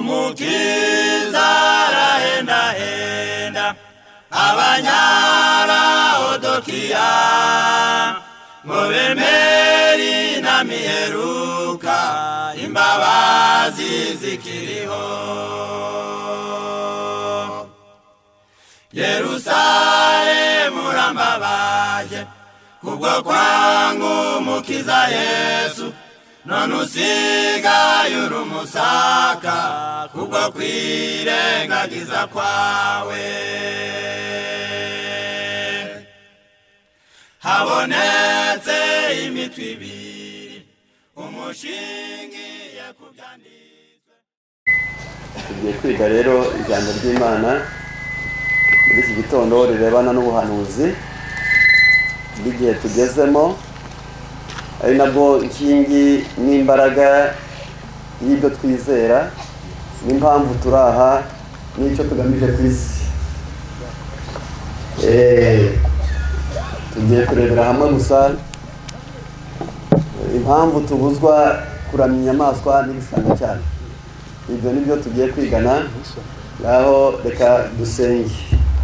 umukiza arahendahenda abanyaraodokiya ngo bemeri na miheruka imbabazi zikiriho yerusalemu urambabaje kubwo kwangu umukiza yesu none usigaye uri umusaka kubwo kwirengagiza kwawe habonetse imitwe ibiri umushingiye ku byanditswe tugiye kwiga rero ijambo ry'imana muri iki gitondo rirebana n'ubuhanuzi bw'igihe tugezemo ari nabwo nkingi n'imbaraga y'ibyo twizera n'impamvu turi aha n'icyo tugamije ku isi Eh, tugiye kurebera hamwe gusa impamvu tubuzwa kuramya inyamaswa n'igisanga cyane ibyo ni byo tugiye kwigana ngaho reka dusenge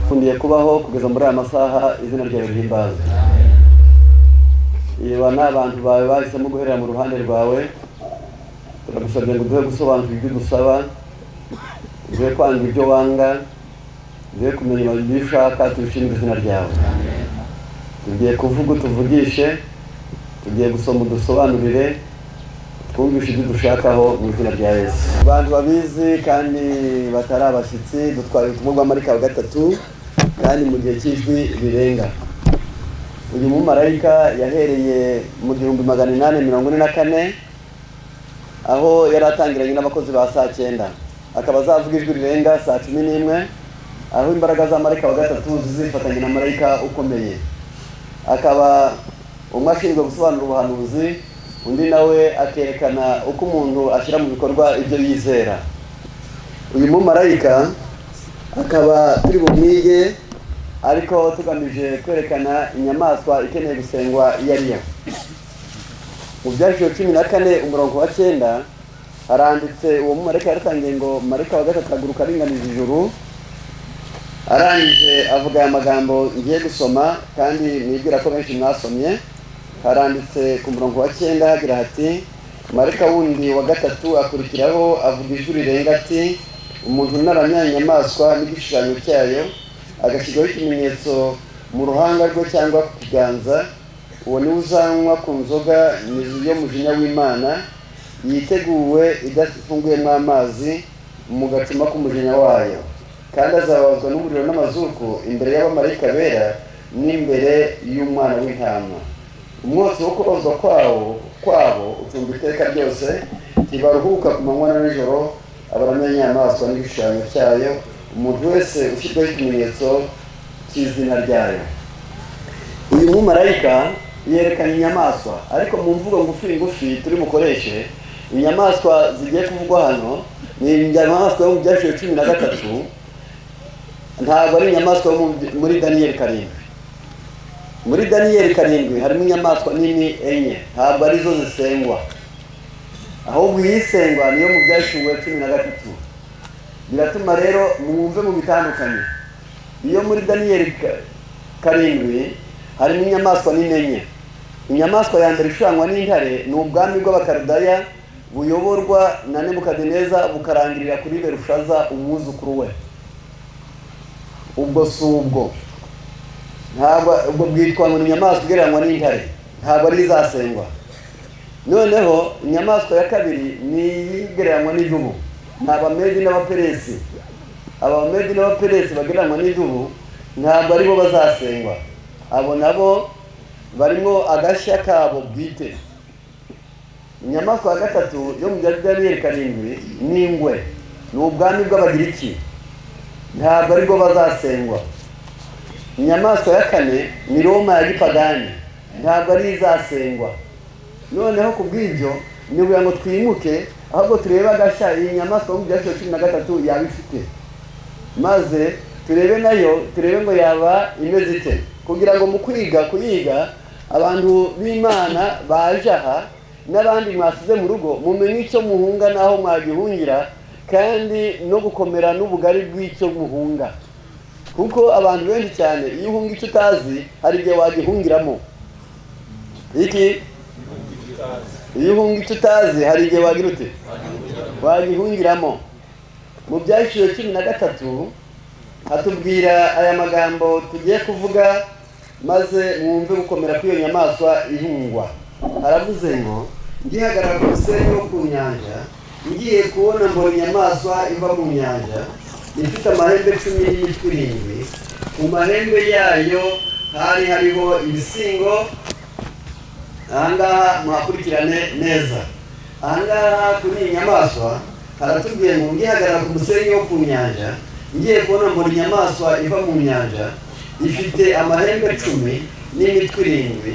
nkundiye kubaho kugeza muri aya masaha izina ryawe ry'imbaza iyo ni abantu bawe bahisemo guherera mu ruhande rwawe turagusabye ngo uduhe gusobanura ibyo udusaba uduhe kwanga ibyo wanga uduhe kumenya ibyo ushaka tubishimire izina ryawe tugiye kuvuga utuvugishe tugiye gusoma udusobanurire twumvishe ibyo dushakaho mu izina rya yesu abantu babizi kandi batari abashyitsi dutwara ubutumwa bwa marika wa gatatu kandi mu gihe cy'ijwi birenga uyu mumarayika yahereye mu gihumbi magana inani mirongo ine na kane aho yari atangiranye n'abakozi ba saa cyenda akaba azavuga ijwi rirenga saa cumi n'imwe aho imbaraga za marayika wa gatatu zizifatanya na marayika ukomeye akaba umwe ashinzwe gusobanura ubuhanuzi undi nawe akerekana uko umuntu ashyira mu bikorwa ibyo yizera uyu mumarayika akaba turi bumwige ariko tugamije kwerekana inyamaswa ikeneye gusengwa iyo ari yo mu byandikiro cumi na kane umurongo wa cyenda haranditse uwo mumarayika yaratangiye ngo marayika wa gatatu aguruka aringanije ijuru arangije avuga aya magambo ngiye gusoma kandi nibwira ko benshi mwasomye haranditse ku murongo wa cyenda hagira hati marika wundi wa gatatu akurikiraho avuga ijwi rirenga ati umuntu unaramya inyamaswa n'igishushanyo cyayo agashyirwaho ikimenyetso mu ruhanga rwe cyangwa ku kiganza uwo niwe uzanywa ku nzoga nizu y'umujinya w'imana yiteguwe idafunguyemo amazi mu gacuma k'umujinya wayo kandi azababazwa n'umuriro n'amazuku imbere y'abamarayika bera n'imbere y'umwana w'intama umwotsi wo kubazwa kwawo kwabo ucumba iteka ryose ntibaruhuka ku manywa na nijoro abaramya inyamaswa n'igishushanyo cyayo umuntu wese ushyirwaho ikimenyetso cy'izina ryayo uyu mumarayika yerekana inyamaswa ariko mu mvugo ngufi ngufi turi bukoreshe inyamaswa zigiye kuvugwa hano ni inyamaswa yo mu byaciro cumi na gatatu ntabwo ari inyamaswa yo mu- muri daniyeli karindwi muri daniyeli karindwi harimo inyamaswa nini enye ntabwo arizo zisengwa ahubwo iyisengwa niyo mu byashyuwe cumi na gatatu biratuma rero mwumve mu bitandukanye iyo muri daniyeli ka- karindwi harimo inyamaswa nini enye inyamaswa ya mbere ishushanywa n'intare ni ubwami bw'abakarudaya buyoborwa na nebukadineza bukarangirira kuri berushaza umwuzukuru we ubwo si ubwo ntabwo ubwo bwitwa ngo ni inyamaswa igereranywa n'intare ntabwo ari izasengwa noneho inyamaswa ya kabiri ni iyigereranywa n'idubu ni abamedi n'abaperesi aba bamedi n'abaperesi bagereranywa n'idubu ntabwo aribo bazasengwa abo nabo barimo agashya kabo bwite inyamaswa ya gatatu yo mu byari byariyeri karindwi ni ingwe ni ubwami bw'abagiriki ntabwo aribwo bazasengwa inyamaswa ya kane ni roma ya gipagani ntabwo ari izasengwa noneho ku bw'ibyo ni ukugira ngo twimuke ahubwo turebe agashya iyi nyamaswa yo mu byaciro cumi na gatatu yaba ifite maze turebe nayo turebe ngo yaba imeze ite kugira ngo mu kwiga kuyiga abantu b'imana baje aha n'abandi mwasize mu rugo mumenye icyo muhunga n'aho mwagihungira kandi no gukomera n'ubugari bw'icyo buhunga kuko abantu benshi cyane iyo uhunga icyo utazi hari igihe wagihungiramo iki iyo uhunga icyo utazi hari igihe wagira ute wagihungiramo mu byaciro cumi na gatatu hatubwira aya magambo tugiye kuvuga maze mwumve gukomera kw'iyo nyamaswa ihungwa haravuze ngo ngihagarara ku musenyi wo ku nyanja ngiye kubona mbona inyamaswa iva mu nyanja ifite amahembe cumi n'imitwe irindwi ku mahembe yayo hari hariho ibisingo ahangaha muhakurikirane neza ahangaha kuri iyi nyamaswa haratubwiye ngo ngihagarara ku musenyi wo ku nyanja ngiye kubona mbona inyamaswa iva mu nyanja ifite amahembe cumi n'imitwe irindwi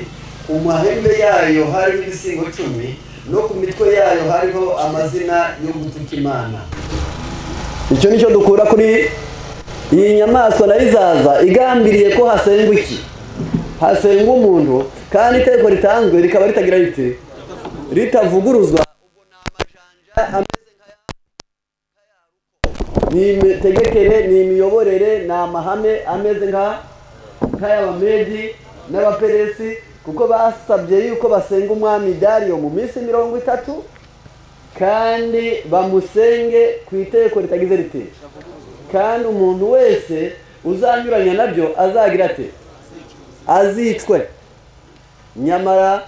ku mahembe yayo hariho ibisingo cumi no ku mitwe yayo hariho amazina yo gutuka imana icyo nicyo dukura kuri iyi nyamaswa nayo izaza igambiriye ko hasengwa iki hasengwa umuntu kandi itegeko ritanzwe rikaba ritagira rite ritavuguruzwa ubwo ni amajanja ameze nka ya ni imitegekere ni imiyoborere ni amahame ameze nka nk'ay'abamedi n'abaperesi kuko basabye yuko basenga umwami dariyo mu minsi mirongo itatu kandi bamusenge ku itegeko ritagize rite kandi umuntu wese uzanyuranya nabyo azagira ate azicwe nyamara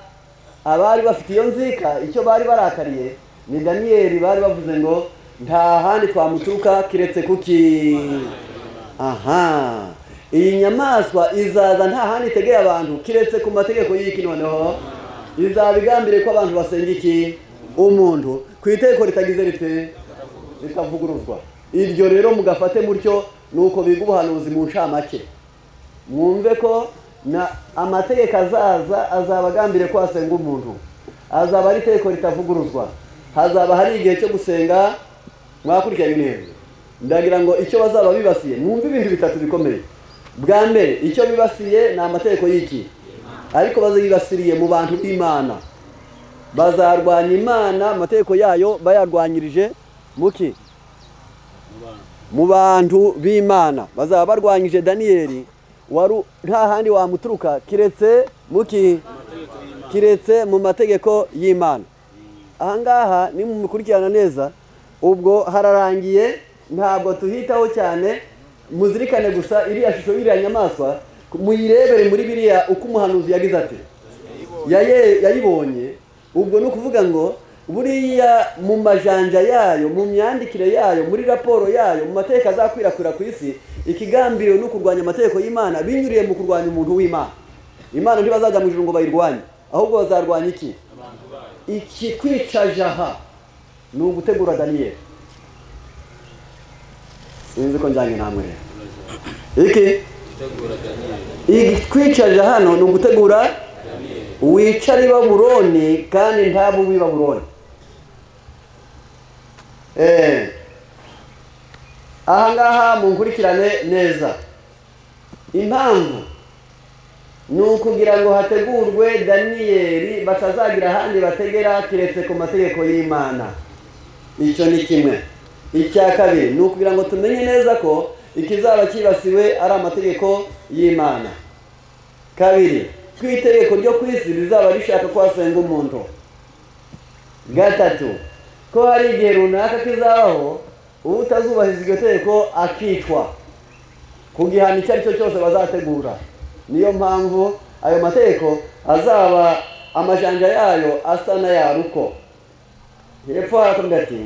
abari bafite iyo nzika icyo bari barakariye ni daniyeli bari bavuze ngo nta handi twamuturuka kiretse kuki aha iyi nyamaswa izaza nta handi itegeye abantu kiretse ku mategeko y'iki noneho izabigambire ko abantu basenga iki umuntu ku itegeko ritagize rite ritavuguruzwa iryo rero mugafate mutyo ni uko biga ubuhanuzi mu ncamake mwumve ko na amategeko azaza azaba agambire ko hasenga umuntu azaba ari itegeko ritavuguruzwa hazaba hari igihe cyo gusenga mwakurikiranye neza ndagira ngo icyo bazaba bibasiye mwumve ibintu bitatu bikomeye bwa mbere icyo bibasiye ni amategeko y'iki ariko bazibasiriye mu bantu b'imana bazarwanya imana amategeko yayo bayarwanyirije muki mu bantu b'imana bazaba barwanyije daniyeli wari nta handi wamuturuka kiretse muki kiretse mu mategeko y'imana ahangaha ni mukurikirana neza ubwo hararangiye ntabwo tuhitaho cyane muzirikane gusa iriya shusho y'iriya nyamaswa muyirebere muri biriya uko umuhanuzi yagize ati yayibonye ubwo ni ukuvuga ngo buriya mu majanja yayo mu myandikire yayo muri raporo yayo mu mategeko azakwirakwira ku isi ikigambiriwe no kurwanya amategeko y'imana binyuriye mu kurwanya umuntu w'imana imana ntibazajya mu ijoro ngo bayirwanye ahubwo bazarwanya iki iki kwica jaha ni ugutegura daniyeli sinzi ko njyanye namwe rero iki igitwicaje hano ni ugutegura wicare i baburoni kandi ntabwo uba i baburoni ahangaha mu nkurikirane neza impamvu ni ukugira ngo hategurwe daniyeli batazagira ahandi bategera keretse ku mategeko y'imana icyo ni kimwe icya kabiri ni ukugira ngo tumenye neza ko ikizaba cyibasiwe ari amategeko y'imana kabiri ko itegeko ryo ku isi rizaba rishaka ko hasenga umuntu gatatu ko hari igihe runaka kizabaho utazubahiriza iryo tegeko akicwa ku gihano icyo ari cyo cyose bazategura niyo mpamvu ayo mategeko azaba amajanja yayo asa n'ayaruko hepfo harakomeza ati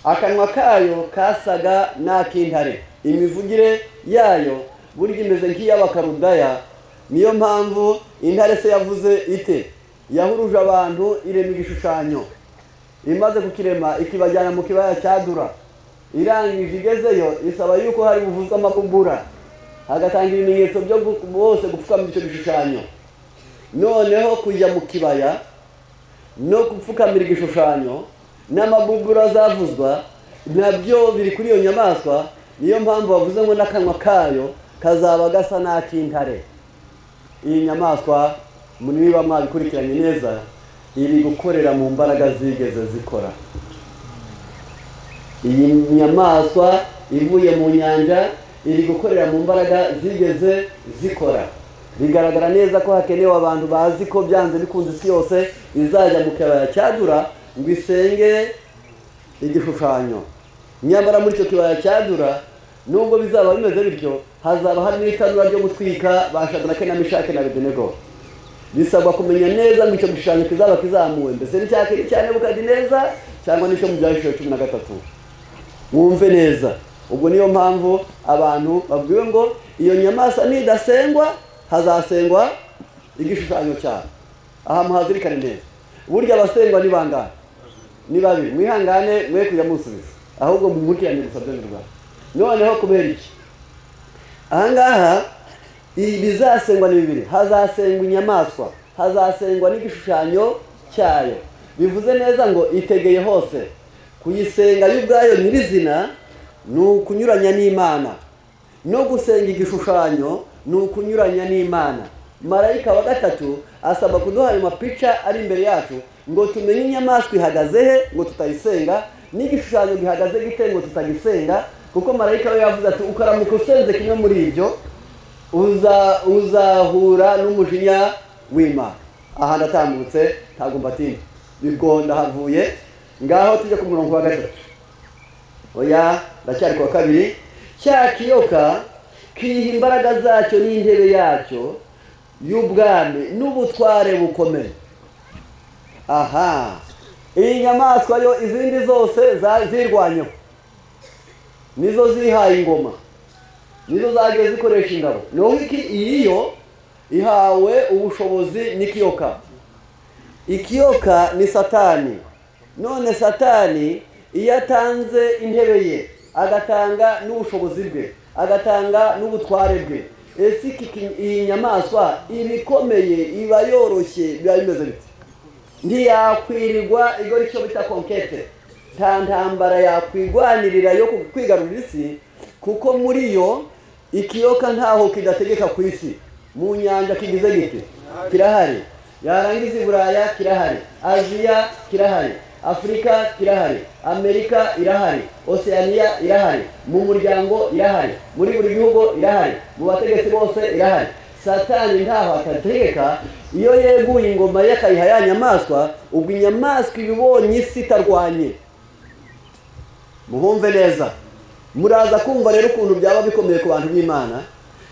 akanwa kayo kasaga n'ak'intare imivugire yayo burya imeze nk'iy'abakarudaya niyo mpamvu intare se yavuze ite yahuruje abantu irema igishushanyo imaze kukirema ikibajyana mu kibaya cyadura irangije igezeyo isaba yuko hari buvuzwe amabugura hagatanga ibimenyetso byo bose gupfukama icyo gishushanyo noneho kujya mu kibaya no gupfukamira igishushanyo n'amabugura azavuzwa nabyo biri kuri iyo nyamaswa niyo mpamvu bavuze ngo n'akanwa kayo kazaba gasa n'ak'intare iyi nyamaswa niba mwabikurikiranye neza iri gukorera mu mbaraga zigeze zikora iyi nyamaswa ivuye mu nyanja iri gukorera mu mbaraga zigeze zikora bigaragara neza ko hakenewe abantu bazi ko byanze bikunze isi yose izajya mu kibaya cyadura ngo isenge igishushanyo nyamara muri icyo kibaya cyadura nubwo bizaba bimeze bityo hazaba harimo itanura ryo gutwika ba shadarake na mishake na bedenego bisabwa kumenya neza ngo icyo gishushanyo kizaba kizamuwe mbese ni cya kera cyane bukadi neza cyangwa n'icyo mu byahishura cumi na gatatu mwumve neza ubwo niyo mpamvu abantu babwiwe ngo iyo nyamaswa nidasengwa hazasengwa igishushanyo cyane aha muhazirikane neza burya abasengwa ni bangahe ni babiri mwihangane mwe kujya musubiza ahubwo mumutiranye gusa byo rwanda noneho kubera iki ahangaha ibi bizasengwa ni bibiri hazasengwa inyamaswa hazasengwa n'igishushanyo cyayo bivuze neza ngo itegeye hose kuyisenga yo ubwayo nyirizina ni ukunyuranya n'imana no gusenga igishushanyo ni ukunyuranya n'imana marayika wa gatatu asaba kuduha ayo mapica ari imbere yacu ngo tumenye inyamaswa ihagaze he ngo tutayisenga n'igishushanyo gihagaze gite ngo tutagisenga kuko marayika we yavuze ati ukaramuka usenze kimwe muri ibyo uzahura n'umujinya w'imana aha ndatambutse ntabwo mbatinda nibwo ndahavuye ngaho tujya ku murongo wa gatatu oya ndacyari ku wa kabiri cya kiyoka kiyiha imbaraga zacyo n'intebe yacyo y'ubwami n'ubutware bukomeye aha iyi nyamaswa yo izindi zose zirwanyeho nizo zihaye ingoma nizo zagiye zikoresha ingabo naho iki iyi yo ihawe ubushobozi n'ikiyoka ikiyoka ni satani none satani iyo atanze intebe ye agatanga n'ubushobozi bwe agatanga n'ubutware bwe ese iyi nyamaswa iba ikomeye iba yoroshye biba bimeze biti ntiyakwirirwa igora icyo bita konkete nta ntambara yakwirwanirira yo kwigarurira isi kuko muri yo ikiyoka ntaho kidategeka ku isi mu nyanja kigize giti kirahari yarangiza i buraya kirahari aziya kirahari afurika kirahari amerika irahari oceania irahari mu muryango irahari muri buri gihugu irahari mu bategetsi bose irahari satani ntaho atategeka iyo yeguye ingoma ye akayiha ya nyamaswa ubwo inyamaswa iba ibonye isi itarwanye muhumve neza muraza kumva rero ukuntu byaba bikomeye ku bantu b'imana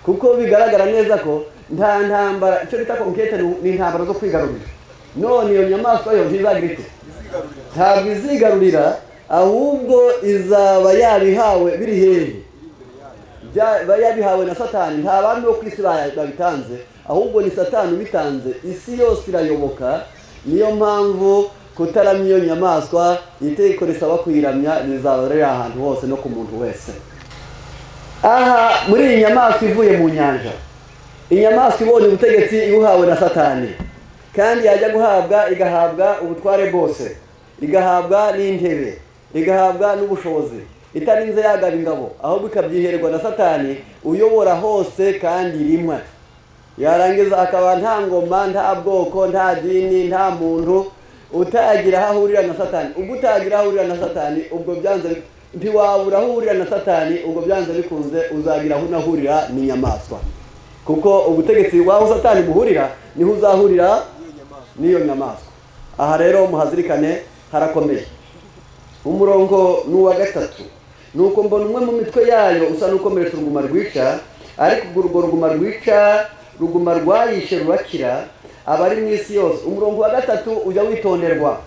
kuko bigaragara neza ko nta ntambara icyo bita konkete ni intambara zo kwigarurira none iyo nyamaswa yo ntizagira ite ntabwo izigarurira ahubwo izaba yabihawe biri hehe yabihawe na satani nta bandi bo ku isi babitanze ahubwo ni satani ubitanze isi yose irayoboka niyo mpamvu kutaramya iyo nyamaswa itegeko risaba kuyiramya rizaba riri ahantu hose no ku muntu wese aha muri iyi nyamaswa ivuye mu nyanja inyamaswa ibonye ubutegetsi ibuhawe na satani kandi yajya guhabwa igahabwa ubutware bwose igahabwa n'intebe igahabwa n'ubushobozi itarinze yagaba ingabo ahubwo ikabyiherwa na satani uyobora hose kandi rimwe yarangiza akaba nta ngoma nta bwoko nta dini nta muntu utagira aho ahurira na satani ubwo utagira aho ahurira na satani ubwo byanze ntiwabura aho uhurira na satani ubwo byanze bikunze uzagira aho unahurira n'inyamaswa kuko ubutegetsi waho satani buhurira niho uzahurira n'iyo nyamaswa aha rero muhazirikane harakomeye umurongo ni uwa gatatu ni uko mbona umwe mu mitwe yayo usa n'ukomeretsa uruguma rwica ariko urwo ruguma rwica ruguma rwayishe rurakira abari mu isi yose umurongo wa gatatu ujya witonderwa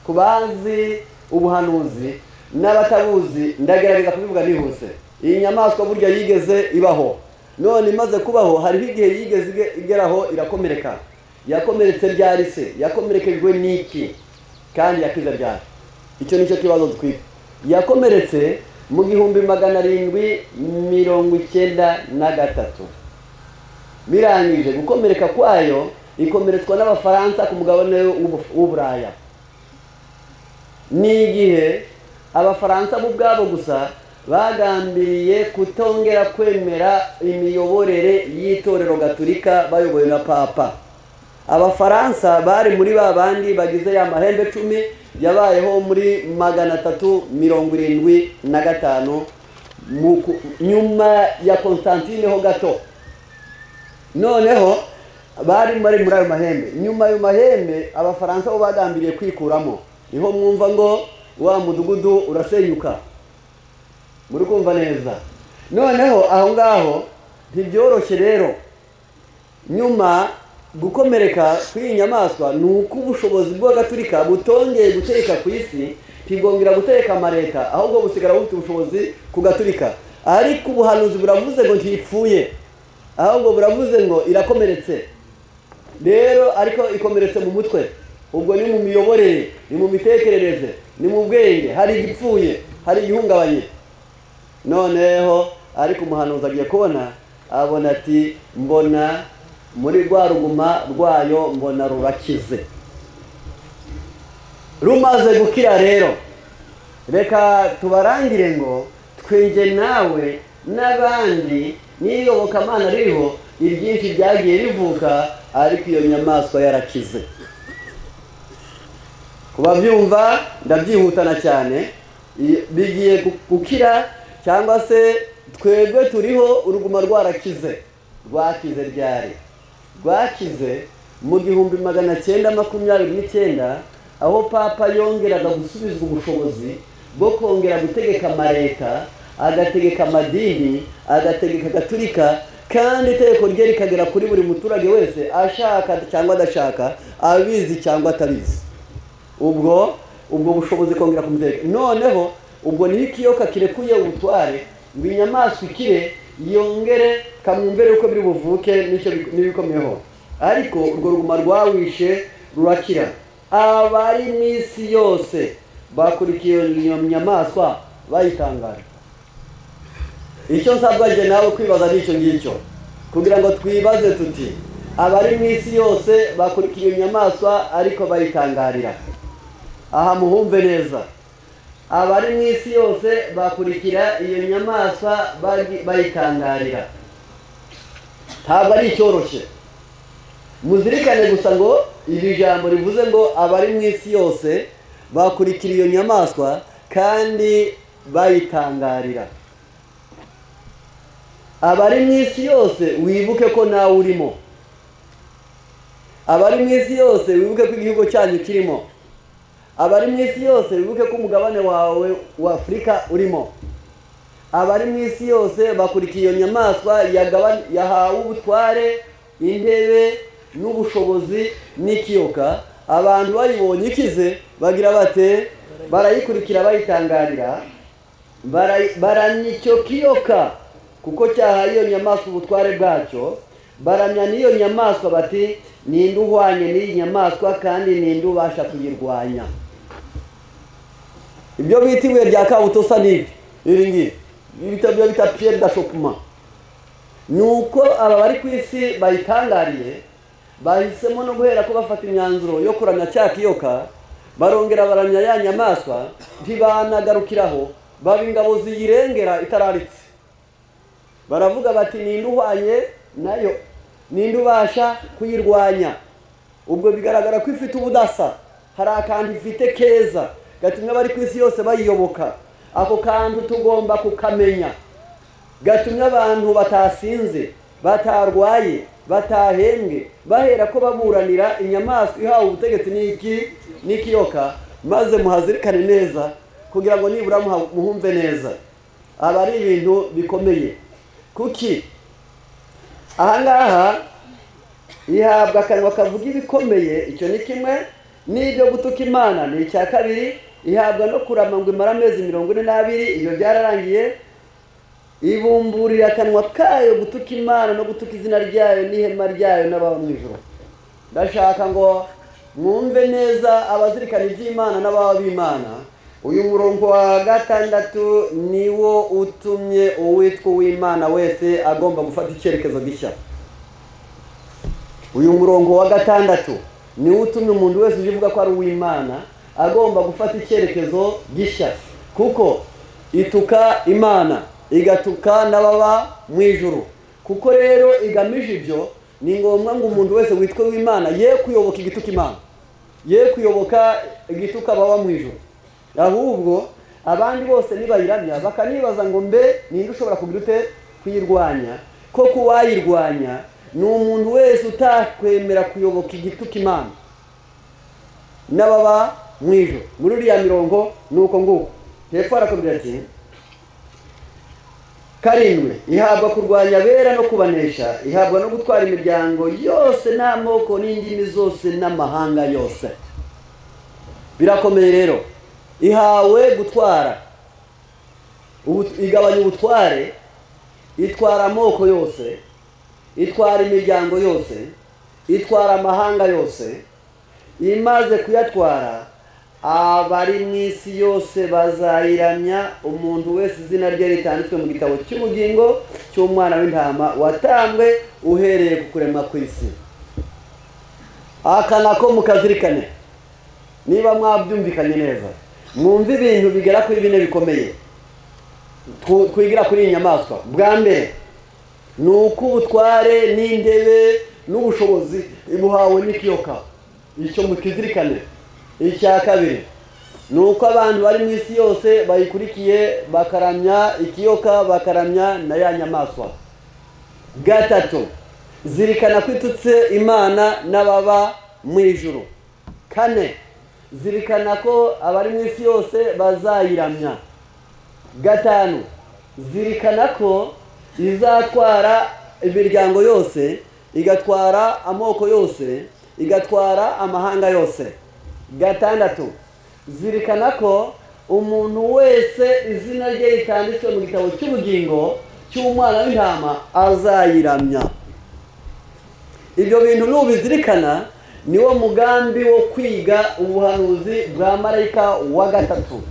ku bazi ubuhanuzi n'abatabuzi ndagerageza kubivuga bihuse iyi nyamaswa burya yigeze ibaho none imaze kubaho hariho igihe yigeze igeraho irakomereka yakomeretse ryari se yakomerekejwe n'iki kandi yakize ryari icyo ni cyo kibazo twiga yakomeretse mu gihumbi magana arindwi mirongo icyenda na gatatu birangije gukomereka kwayo ikomeretswa n'abafaransa ku mugabane w'uburaya ni igihe abafaransa bo ubwabo gusa bagambiriye kutongera kwemera imiyoborere y'itorero gaturika bayobowe na papa abafaransa bari muri ba bandi bagize ya mahembe cumi yabayeho muri magana atatu mirongo irindwi na gatanu mu ku- nyuma ya constantine ho gato noneho bari bari muri ayo mahembe nyuma ayo mahembe abafaransa bo bagambiriye kwikuramo niho mwumva ngo wa mudugudu urasenyuka muri kumva neza noneho aho ngaho ntibyoroshye rero nyuma gukomereka kw'iyi nyamaswa ni uko ubushobozi bw'agaturika butongeye gutereka ku isi ntibwongera gutereka amaleta ahubwo busigara bufite ubushobozi ku gaturika ariko ubuhanuzi buravuze ngo ntipfuye ahubwo buravuze ngo irakomeretse rero ariko ikomeretse mu mutwe ubwo ni mu miyoborere ni mu mitekerereze ni mu bwenge hari igipfuye hari igihungabanye noneho ariko umuhanuzi agiye kubona abona ati mbona muri rwa ruguma rwayo mbona rurakize rumaze gukira rero reka tubarangire ngo twenge nawe n'abandi n'iyobokamana ririho ibyinshi byagiye rivuka ariko iyo nyamaswa yarakize kubabyumva ndabyihutana cyane i- bigiye gu- gukira cyangwa se twebwe turiho uruguma rwarakize rwakize ryari rwakize mu gihumbi magana cyenda makumyabiri n'icyenda aho papa yongeraga gusubizwa ubushobozi bwo kongera gutegeka amaleta agategeka amadini agategeka agaturika kandi itegeko rye rikagera kuri buri muturage wese ashaka cyangwa adashaka abizi cyangwa atabizi ubwo ubwo bushobozi kongera kumuteka noneho ubwo niho ikiyoka kirekuye ubutware ngo inyamaswa ikire yongere kamwumvere uko biri buvuke n'icyo bi- n'ibikomeyeho ariko urwo ruguma rwawishe rurakira abari mu isi yose bakurikiye iyo nyamaswa bayitangara icyo nsabwa njye nawe kwibaza ni icyo ngicyo kugira ngo twibaze tuti abari mu isi yose bakurikiye iyo nyamaswa ariko bayitangarira aha muhumve neza abari mu isi yose bakurikira iyo nyamaswa bari- bayitangarira ntabwo ari icyoroshye muzirikane gusa ngo iri jambo rivuze ngo abari mu isi yose bakurikira iyo nyamaswa kandi bayitangarira abari mu isi yose wibuke ko nawe urimo abari mu isi yose wibuke ko igihugu cyanyu kirimo abari mu isi yose wibuke ko umugabane wawe wa afurika urimo abari mu isi yose bakurikiye iyo nyamaswa yagaba- yahawe ubutware intebe n'ubushobozi n'ikiyoka abantu bayibonye ikize bagira bate barayikurikira bayitangarira bara- baramya icyo kiyoka kuko cyahaye iyo nyamaswa ubutware bwacyo baramya n'iyo nyamaswa bati ninde uhwanye n'iyi nyamaswa kandi ninde ubasha kuyirwanya ibyo bita ibuye rya kabutosa ni ibi iri ngiri ibitabo byo bita piyeri da shopuma ni uko aba bari ku isi bayitangariye bahisemo no guhera ko bafata imyanzuro yo kuramya cya kiyoka barongera baramya ya nyamaswa ntibanagarukiraho baba ingabo ziyirengera itararitse baravuga bati ninde uhwanye nayo ninde ubasha kuyirwanya ubwo bigaragara ko ifite ubudasa hari akantu ifite keza gatumye abari ku isi yose bayiyoboka ako kantu tugomba kukamenya gatumye abantu batasinze batarwaye batahembwe bahera ko baburanira inyamaswa ihawe ubutegetsi n'iki n'ikiyoka maze muhazirikane neza kugira ngo nibura muha- muhumve neza aba ari ibintu bikomeye kuki aha ngaha ihabwa akanwa kavuga ibikomeye icyo ni kimwe n'ibyo gutuka imana ni icya kabiri ihabwa no kurama ngo imara amezi mirongo ine n'abiri ibyo byararangiye ibumburira akanwa kayo gutuka imana no gutuka izina ryayo n'ihema ryayo n'ababa mu ijoro ndashaka ngo mwumve neza abazirikana iby'imana n'ababa b'imana uyu murongo wa gatandatu niwo utumye uwitwa uw'imana wese agomba gufata icyerekezo gishya uyu murongo wa gatandatu niwo utumye umuntu wese uje uvuga ko ari uw'imana agomba gufata icyerekezo gishya kuko ituka imana igatuka n'ababa mu ijuru kuko rero igamije ibyo ni ngombwa ngo umuntu wese witwa uw'imana ye kuyoboka igituka imana ye kuyoboka igituka baba mu ijoro ahubwo abandi bose nibayiramya bakanibaza ngo mbe ninde ushobora kugira ute kuyirwanya ko kuwayirwanya ni umuntu wese utakwemera kuyoboka igituka imana n'ababa mu ijoro muri uriya mirongo ni uko nguko hepfo harakubwira ati karindwi ihabwa kurwanya abera no kubanesha ihabwa no gutwara imiryango yose n'amoko n'indimi zose n'amahanga yose birakomeye rero ihawe gutwara Ubu- igabanya ubutware itwara amoko yose itwara imiryango yose itwara amahanga yose imaze kuyatwara abari mu isi yose bazayiramya umuntu wese izina rye ritanditswe mu gitabo cy'ubugingo cy'umwana w'intama watambwe uhereye ku kuremwa kw'isi akana ko mukazirikane niba mwabyumvikanye neza mwumve ibintu bigera kuri bine bikomeye Twu- twigira kuri iyi nyamaswa bwa mbere ni uko ubutware n'indebe n'ubushobozi buhawe n'ikiyoka icyo mukizirikane icya kabiri ni uko abantu bari mu isi yose bayikurikiye bakaramya ikiyoka bakaramya na ya nyamaswa gatatu zirikana ko itutse imana n'ababa mu ijuru kane zirikana ko abari mu isi yose bazayiramya gatanu zirikana ko izatwara imiryango yose igatwara amoko yose igatwara amahanga yose gatandatu zirikana ko umuntu wese izina rye ritanditswe mu gitabo cy'ubugingo cy'umwana w'intama azayiramya ibyo bintu nubizirikana niwo mugambi wo kwiga ubuhanuzi bwa marayika wa gatatu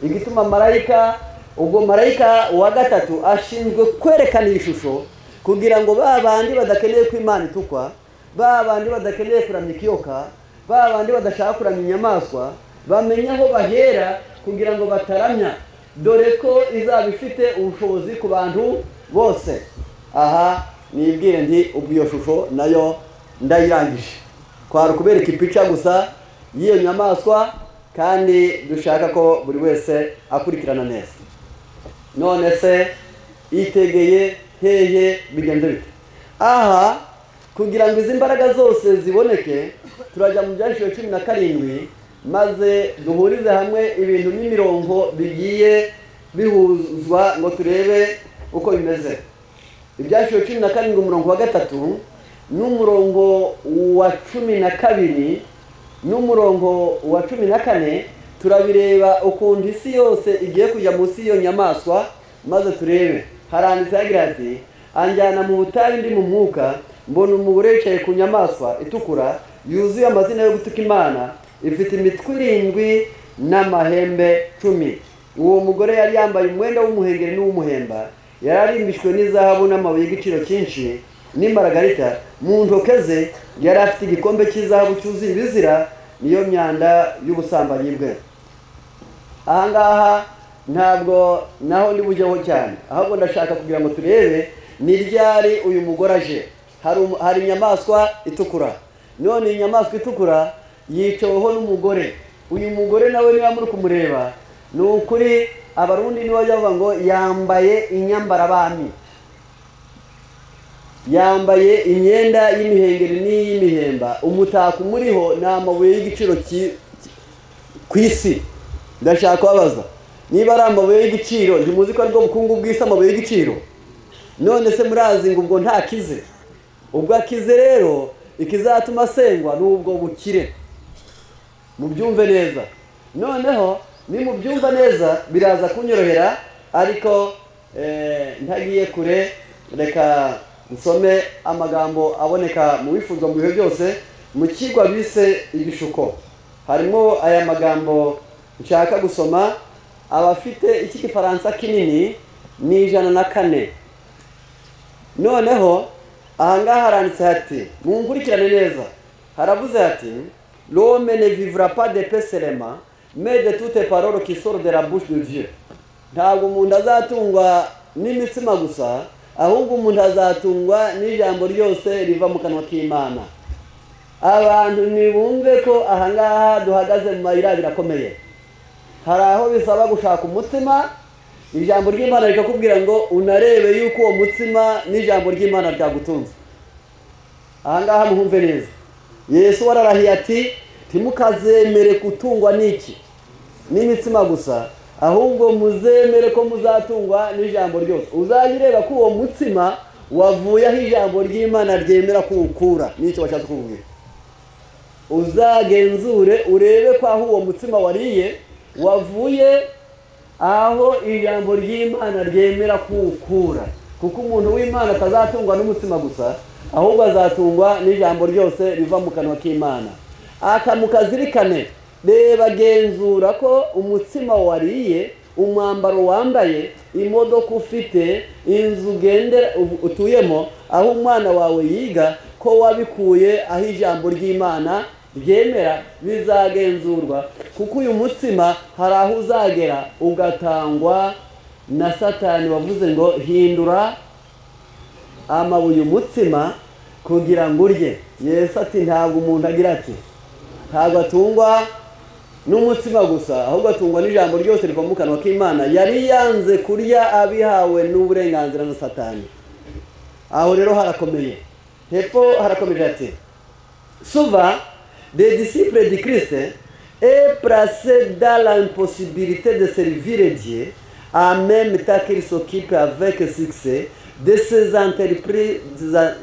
igituma marayika ubwo marayika wa gatatu ashinzwe kwerekana iyi shusho kugira ngo ba bandi badakeneye ko imana itukwa ba bandi badakeneye kuramya ikiyoka ba bandi badashaka kuramya inyamaswa bamenye aho bahera kugira ngo bataramya dore ko izaba ifite ubushobozi ku bantu bose aha nibwire nti ubwo iyo shusho nayo ndayirangije kwari ukubereka ipica gusa y'iyo nyamaswa kandi dushaka ko buri wese akurikirana neza none se yitegeye hehe bigenze bite aha kugira ngo izi mbaraga zose ziboneke turajya mu byanditswe cumi na karindwi maze duhurize hamwe ibintu n'imirongo bigiye bihuzwa ngo turebe uko bimeze ibyanditswe cumi na karindwi umurongo wa gatatu n'umurongo wa cumi na kabiri n'umurongo wa cumi na kane turabireba ukuntu isi yose igiye kujya munsi y'iyo nyamaswa maze turebe haranditse hagira ati anjyana mu butayu ndi mu mwuka mbona umugore yicaye ku nyamaswa itukura yuzuye amazina yo gutuka imana ifite imitwe irindwi n'amahembe cumi uwo mugore yari yambaye umwenda w'umuhengeri n'uw'umuhemba yari arimbishwe n'izahabu n'amabuye y'igiciro cyinshi n'imaragarita mu ntoke ze yari afite igikombe cy'izahabu cyuzuye ibizira niyo myanda y'ubusambanyi bwe ahangaha ntabwo naho ndi bujyeho cyane ahubwo ndashaka kugira ngo turebe ni ryari uyu mugore aje hari umu- hari inyamaswa itukura none iyi nyamaswa itukura yicaweho n'umugore uyu mugore nawe niba muri kumureba ni ukuri abarundi nibo bajya bavuga ngo yambaye inyambarabami yambaye imyenda y'imihengeri n'iy'imihemba umutako umuriho ni amabuye y'igiciro ki- ki- ku isi ndashaka kubabaza niba ari amabuye y'igiciro ntimuzi ko aribwo bukungu bw'isi amabuye y'igiciro none se murazi ngo ubwo ntakize ubwo akize rero ikizatuma asengwa ni ubwo bukire mubyumve neza noneho nimubyumva neza biraza kunyorohera ariko eh, ntagiye kure reka nsome amagambo aboneka mu bifuzwa mu bihe byose mu kigwa bise ibishuko harimo aya magambo nshaka gusoma abafite iki gifaransa kinini ni ijana na kane noneho ahangaha haranditse hati munkurikirane neza haravuze hati l'homme ne vivra pas de paix seulement mais de toutes paroles qui sortent de la bouche de Dieu ntabwo umuntu azatungwa n'imitsima gusa ahubwo umuntu azatungwa n'ijambo ryose riva mu kanwa k'imana abantu ntibumve ko aha ngaha duhagaze mu mayira birakomeye hari aho bisaba gushaka umutima ijambo ry'imana rikakubwira ngo unarebe yuko uwo mutsima n'ijambo ry'imana ryagutunze aha ngaha muhumve neza yesu wararahiye ati ntimukazemere gutungwa n'iki n'imitsima gusa ahubwo muzemere ko muzatungwa n'ijambo ryose uzajya ureba ko uwo mutsima wavuye aho ijambo ry'imana ryemera kuwukura n'icyo bashatse kukubwira uzagenzure urebe ko aho uwo mutsima wariye wavuye aho ijambo ry'imana ryemera kuwukura kuko umuntu w'imana atazatungwa n'umutsima gusa ahubwo azatungwa n'ijambo ryose riva mu kanwa k'imana aka mukazirikane reba genzura ko umutsima wariye umwambaro wambaye imodoka ufite inzu ugendera utuyemo aho umwana wawe yiga ko wabikuye aho ijambo ry'imana ryemera bizagenzurwa kuko uyu mutsima hari aho uzagera ugatangwa na satani wavuze ngo hindura amabuye umutsima kugira ngo urye yesu ati ntabwo umuntu agira ati ntabwo atungwa n'umutsima gusa ahubwo atungwa n'ijambo ryose riva mu kanwa k'imana yari yanze kurya abihawe n'uburenganzira na satani aho rero harakomeye hepfo harakomeje ati souvent les disciples de Christ est placé dans l'impossibilité de servir Dieu en même temps qu'il s'occupe avec succès de ses entreprises,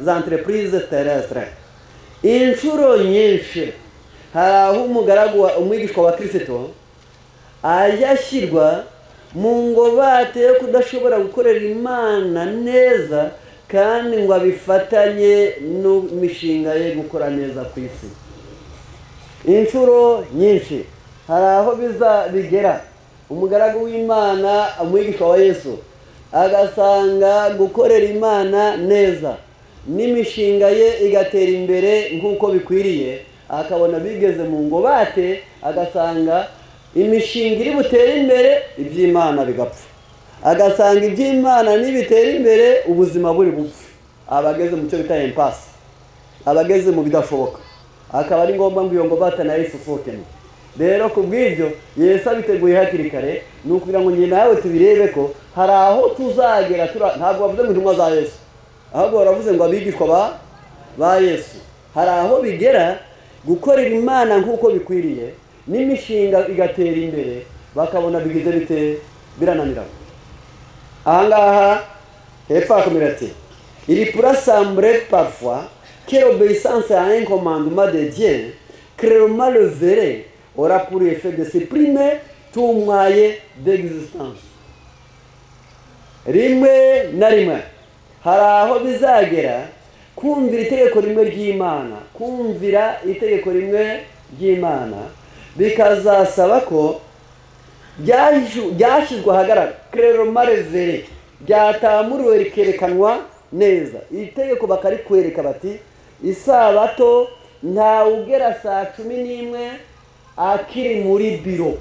entreprises terrestres inshuro nyinshi hari aho umugaragu wa- umwigishwa wa kirisito ajya ashyirwa mu ngobate yo kudashobora gukorera imana neza kandi ngo abifatanye n'imishinga ye gukora neza ku isi inshuro nyinshi hari aho biza bigera umugaragu w'imana umwigishwa wa yesu agasanga gukorera imana neza n'imishinga ye igatera imbere nk'uko bikwiriye akabona bigeze mu ngobate agasanga imishinga iri butere imbere iby'imana bigapfa agasanga iby'imana nibitera imbere ubuzima buri bupfe aba ageze mu cyo bita empasi aba ageze mu bidashoboka akaba ari ngombwa ngo iyo ngobata nayo isusurukemo rero ku bw'ibyo yesu abiteguye hakiri kare ni ukugira ngo njye nawe tubirebe ko hari aho tuzagera tura- ntabwo bavuze ngo intumwa za yesu ahubwo baravuze ngo abigishwa ba ba yesu hari aho bigera gukorera imana nk'uko bikwiriye n'imishinga igatera imbere bakabona bigize bite birananirana ahangaha hepfo hakomera ati il pourra sembler parfois que l'obéissance à un commandement de Dieu clairement le verrait aura pour effet de supprimer tout moyen d'existence rimwe na rimwe hari aho bizagera kumvira itegeko rimwe ry'imana kumvira itegeko rimwe ry'imana bikazasaba ko byashu- byashyizwe ahagaragara kereromare ryatamuruwe rikerekanwa neza iri tegeko bakarikwereka bati isabato ntawe ugera saa cumi n'imwe akiri muri biro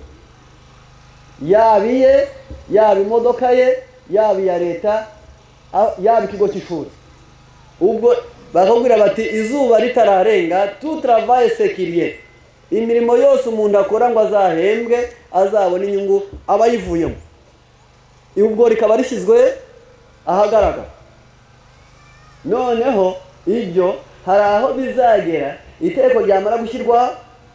yaba iye yaba imodoka ye yaba iya leta a- yaba ikigo cy'ishuri ubwo bakakubwira bati izuba ritararenga tutaravaye sekiriye imirimo yose umuntu akora ngo azahembwe azabone inyungu aba ayivuyemo ubwo rikaba rishyizwe ahagaragara noneho ibyo hari aho bizagera iteko ryamara gushyirwa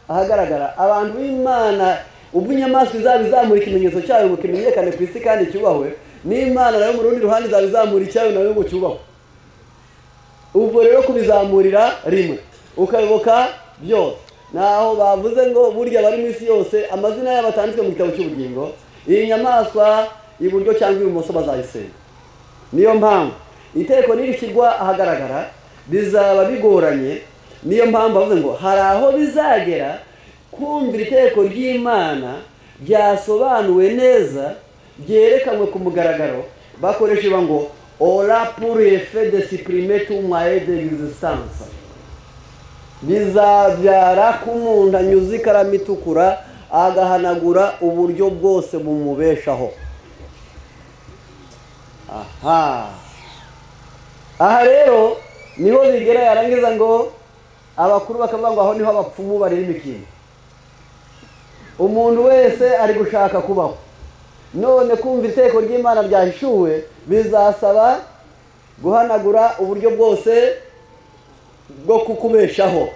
ahagaragara abantu b'imana ubwo inyamaswa izaba izamura ikimenyetso cyayo ngo kimenyekane ku isi kandi cyubahwe n'imana nayo mu rundi ruhande izaba izamura icyayo nayo ngo cyubahwe ubwo rero kubizamurira rimwe ukayoboka byose naho bavuze ngo burya bari mu isi yose amazina yabo atanditswe mu gitabo cy'ubugingo iyi nyamaswa iburyo cyangwa ibumoso bazayisenga niyo mpamvu iteko nirishyirwa ahagaragara bizaba bigoranye niyo mpamvu bavuze ngo hari aho bizagera kumvira iteko ry'imana ryasobanuwe neza ryerekanwe ku mugaragaro bakoresha iba ngo ora pour effet de supprimer tout moyen d'existence bizabyara ko umuntu anyuze ikaramu itukura agahanagura uburyo bwose bumubeshaho aha aha rero niho bigera yarangiza ngo abakuru bakavuga ngo aho niho abapfumu bareba imikino umuntu wese ari gushaka kubaho none kumva iteko ry'imana ryahishuwe bizasaba guhanagura uburyo bwose bwo kukubeshaho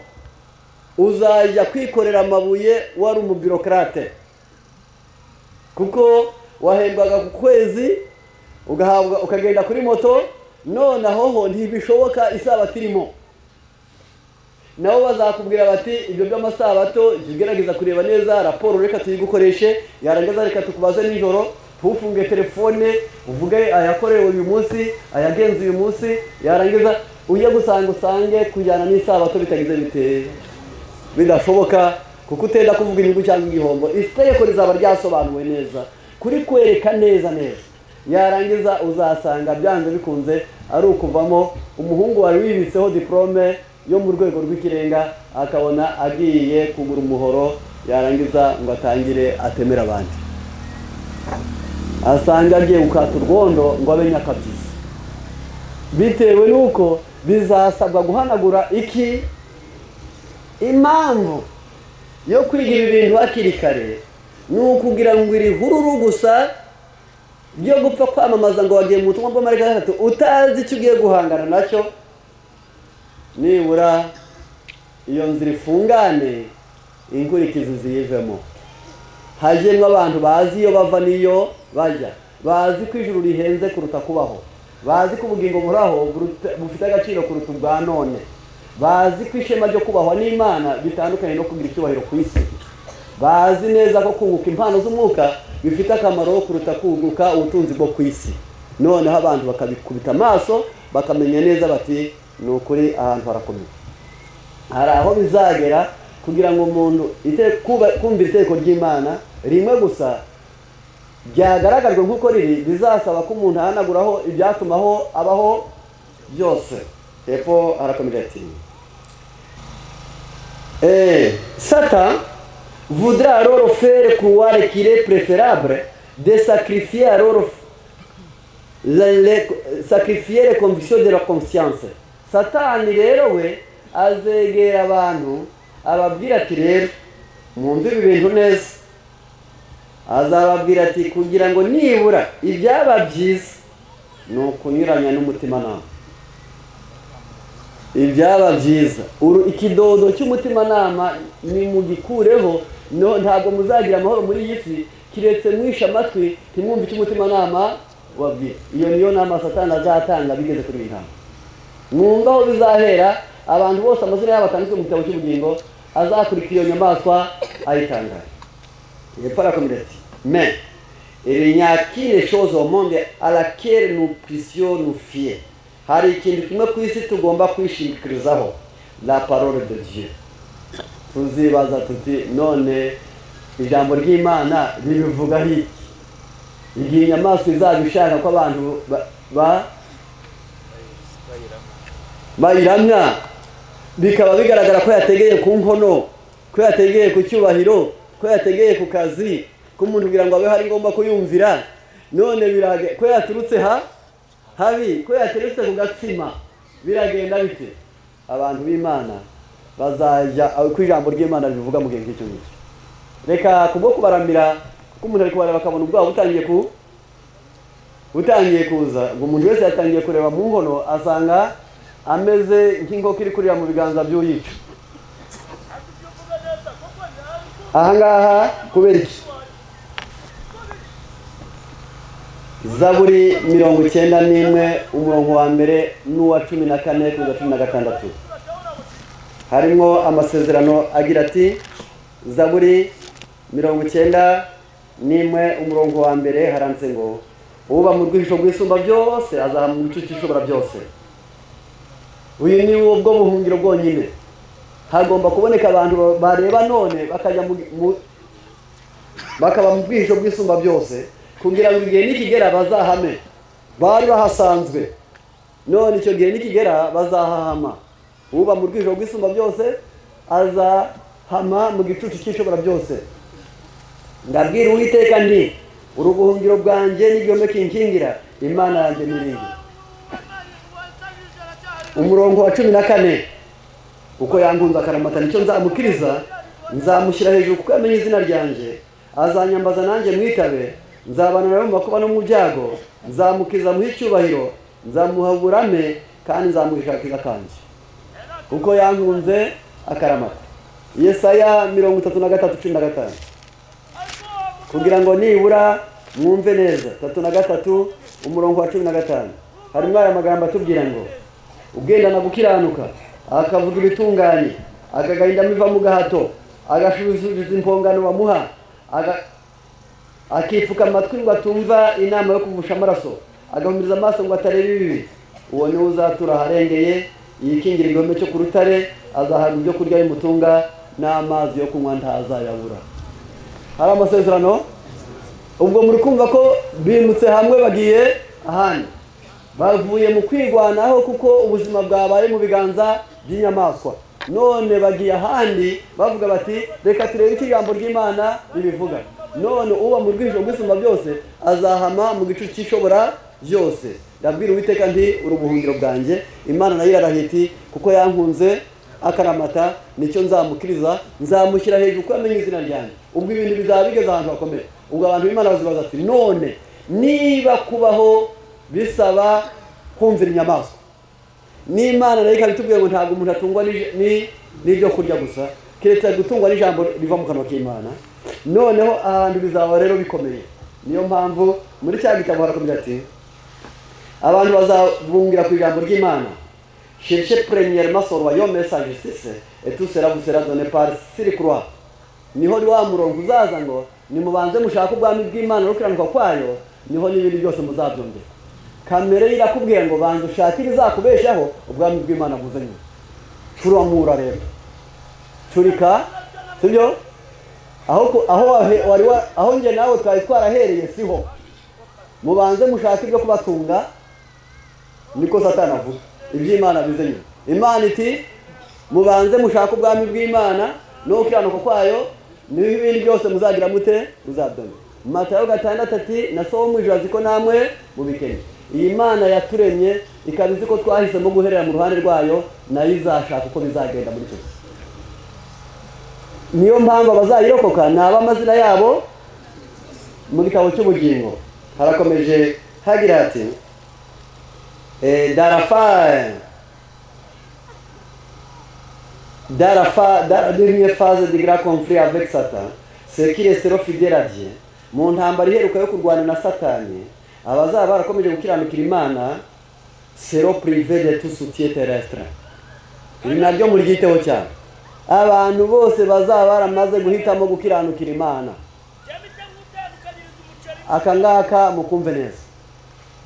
uzajya kwikorera amabuye wari umubirokarate kuko wahembwaga ku kwezi ugahabwa ukagenda kuri moto nonaho ho ntibishoboka isabato irimo nabo bazakubwira bati ibyo by'amasabato jya ugerageza kureba neza raporo reka tuyigukoreshe yarangiza reka tukubaze nijoro ntufunge telefone uvuge ayakorewe uyu munsi ayagenze uyu munsi yarangiza ujye gusanga usange kujyana n'isabato bitagize biteye bidashoboka kuko utenda kuvuga inyungu cyangwa igihombo itegeko rizaba ryasobanuwe neza kuri kwereka neza neza yarangiza uzasanga byanze bikunze ari ukuvamo umuhungu wari wibitseho diporome yo mu rwego rw'ikirenga akabona agiye kugura umuhoro yarangiza ngo atangire atemere abandi asanga agiye gukata urwondo ngo abe nyakabyizi bitewe n'uko bizasabwa guhanagura iki impamvu yo kwiga ibi bintu hakiri kare ni ukugira ngo iri hururu gusa ryo gupfa kwamamaza ngo wagiye mu butumwa bw'amarika gatatu utazi icyo ugiye guhangana nacyo nibura iyo nzira ifungane inkurikizi ziyivemo hagiyemo abantu bazi iyo bava n'iyo bajya bazi ko ijuru rihenze kuruta kubaho bazi ko ubugingo buraho bufite agaciro kuruta ubwa none bazi ko ishema ryo kubahwa n'imana bitandukanye no kugira icyubahiro ku isi bazi neza ko kunguka impano z'umwuka bifite akamaro kuruta kunguka ubutunzi bwo ku isi noneho abantu bakabikubita amaso bakamenya neza bati ni ukuri ahantu harakomeye hari aho bizagera kugira ngo umuntu kumva itegeko ry'imana rimwe gusa byagaragajwe nk'uko riri bizasaba ko umuntu ahanaguraho ibyatumaho abaho byose hepfo harakomeje ati eee sata voudra alors faire croire qu'il est préférable de sacrifier alors les, les, sacrifier les convictions de la conscience satani rero we azegera abantu ababwira ati rero mwumve ibi bintu neza azababwira ati kugira ngo nibura ibyaba byiza ni ukunyuranya n'umutimanama ibyaba byiza ikidodo cy'umutimanama nimugikureho ntabwo muzagira amahoro muri iyi si kiretse mwishe amatwi ntimwumve icyo umutimanama wabwira iyo niyo nama satana azatanga bigeze kuri iyi nama mwumva aho bizahera abantu bose amazina yabo atanditswe mu gitabo cy'ubugingo azakurikira iyo nyamaswa ayitangara hepfo arakomeza ati me il n'y a qu'une chose au monde à laquelle nous puissions nous fier hari ikintu kimwe ku isi tugomba kwishingikirizaho la parole de dieu tuzibaza tuti none ijambo ry'imana ribivuga iki igihe inyamaswa izaba ishaka ko abantu bayiramya bikaba bigaragara ko yategeye ku nkono ko yategeye ku cyubahiro ko yategeye ku kazi ko umuntu kugira ngo abeho ari ngombwa kuyumvira none birage ko yaturutse ha habi ko yateretse ku gatsima biragenda bite abantu b'imana bazajya ko ijambo ry'imana ribivuga mu gihe nk'icyo ngicyo reka kubwo kubaramira kuko umuntu ari kubareba akabona ubwabo butangiye ku butangiye kuza ngo umuntu wese yatangiye kureba mu nkono asanga ameze nk'inkoko iri kurira mu biganza by'uyica ahangaha kubera iki zaburi mirongo icyenda n'imwe umurongo wa mbere n'uwa cumi na kane kugeza cumi na gatandatu harimo amasezerano agira ati zaburi mirongo icyenda n'imwe umurongo wa mbere haranditse ngo uba mu rwisho rwisumba byose azaha mu gicucu ishobora byose uyu ni wo bwo buhungiro bwonyine hagomba kuboneka abantu bareba none bakajya mu bakaba mu bwisho bwisumba byose kugira ngo igihe nikigera bazahame bari bahasanzwe none icyo gihe nikigera bazahahama uba mu rwijoro rw'isumba byose azahama mu gicucu cy'ishobora byose ndabwira uwiteka ndi urubuhungiro bwanjye n'igihome kinkingira imana yanjye n'irindi umurongo wa cumi na kane kuko yangunze akaramatana icyo nzamukiriza nzamushyira hejuru kuko yamenye izina ryanjye azanyambaza nanjye mwitabe nzabana nawe mu makuba no mu byago nzamukiza muhe icyubahiro nzamuha uburame kandi nzamuhisha akiza kanjye kuko yankunze akaramata yesaya mirongo itatu na gatatu cumi na gatanu kugira ngo nibura mwumve neza tatu na gatatu umurongo wa cumi na gatanu harimo aya magambo atubwira ngo ugendana gukiranuka akavuga ibitunganye akagahinda iva mu gahato agashubiza impongano bamuha aga- akipfuka amatwi ngo atumva inama yo kuvusha amaraso agahumiriza amaso ngo atareba ibibi uwo niwe uzatura aharengeye yikingira igihome cyo ku rutare azahabwa ibyo kurya bimutunga n'amazi yo kunywa ntazayabura hari amasezerano ubwo muri kumva ko bimutse hamwe bagiye ahandi bavuye mu kwirwanaho kuko ubuzima bwabaye mu biganza by'inyamaswa none bagiye ahandi bavuga bati reka turebe icyo ijambo ry'imana ribivuga none uba mu rw'ijoro rw'isumba byose azahama mu gicu cy'ishobora byose ndabwira uwiteka nti uri ubuhungiro bwanjye imana nayo irarahiye iti kuko yankunze akaramata nicyo nzamukiriza nzamushyira hejuru kuko yamenye izina ryanjye ubwo ibintu bizaba bigeze ahantu hakomeye ubwo abantu b'imana bazibaza ati none niba kubaho bisaba kumvira inyamaswa n'imana nayo ikaba itubwira ngo ntabwo umuntu atungwa n'ij- ni- n'ibyo kurya gusa keretse gutungwa n'ijambo riva mu kanwa k'imana noneho ahantu bizaba rero bikomeye niyo mpamvu muri cya gitabo harakomeza ati abantu bazabungira ku ijambo ry'imana cherchez premièrement son royaume et sa justice et tout cela vous sera donné par siri croix niho ni wa murongo uzaza ngo nimubanze mushake ubwami bw'imana no kiranuka kwayo niho n'ibindi byose muzabyongera kamere ye irakubwiye ngo banza ushake ibizakubeshaho ubwami bw'imana buze nyuma curamura rero curika sibyo aho ku- aho wahe- wari wa- aho njye nawe twari twarahereye siho mubanze mushake ibyo kubatunga niko satani avuga iby'imana bize nyuma imana iti mubanze mushake ubwami bw'imana no gukiranuka kwayo niho ibindi byose muzagira mute muzabyona matayo gatandatu ati na so wo mu ijoro azi ko namwe mubikennye iyi mana yaturemye ikaba izi ko twahisemo guherera mu ruhande rwayo nayo izashaka uko bizagenda muri icyo gihe niyo mpamvu abazayirokoka ni ab'amazina yabo mu gitabo cy'ubugingo harakomeje hagira hati Eh, darafa darafa dans la dernière phase du grand conflit avec Satan ceux qui resteront fidèles à Dieu mu ntambara iheruka yo kurwana na satani abazaba barakomeje gukiranukira imana seront privés de tout soutien terrestre ibi nabyo muryiteho cyane abantu bose bazaba baramaze guhitamo gukiranukira imana aka ngaka mukumve neza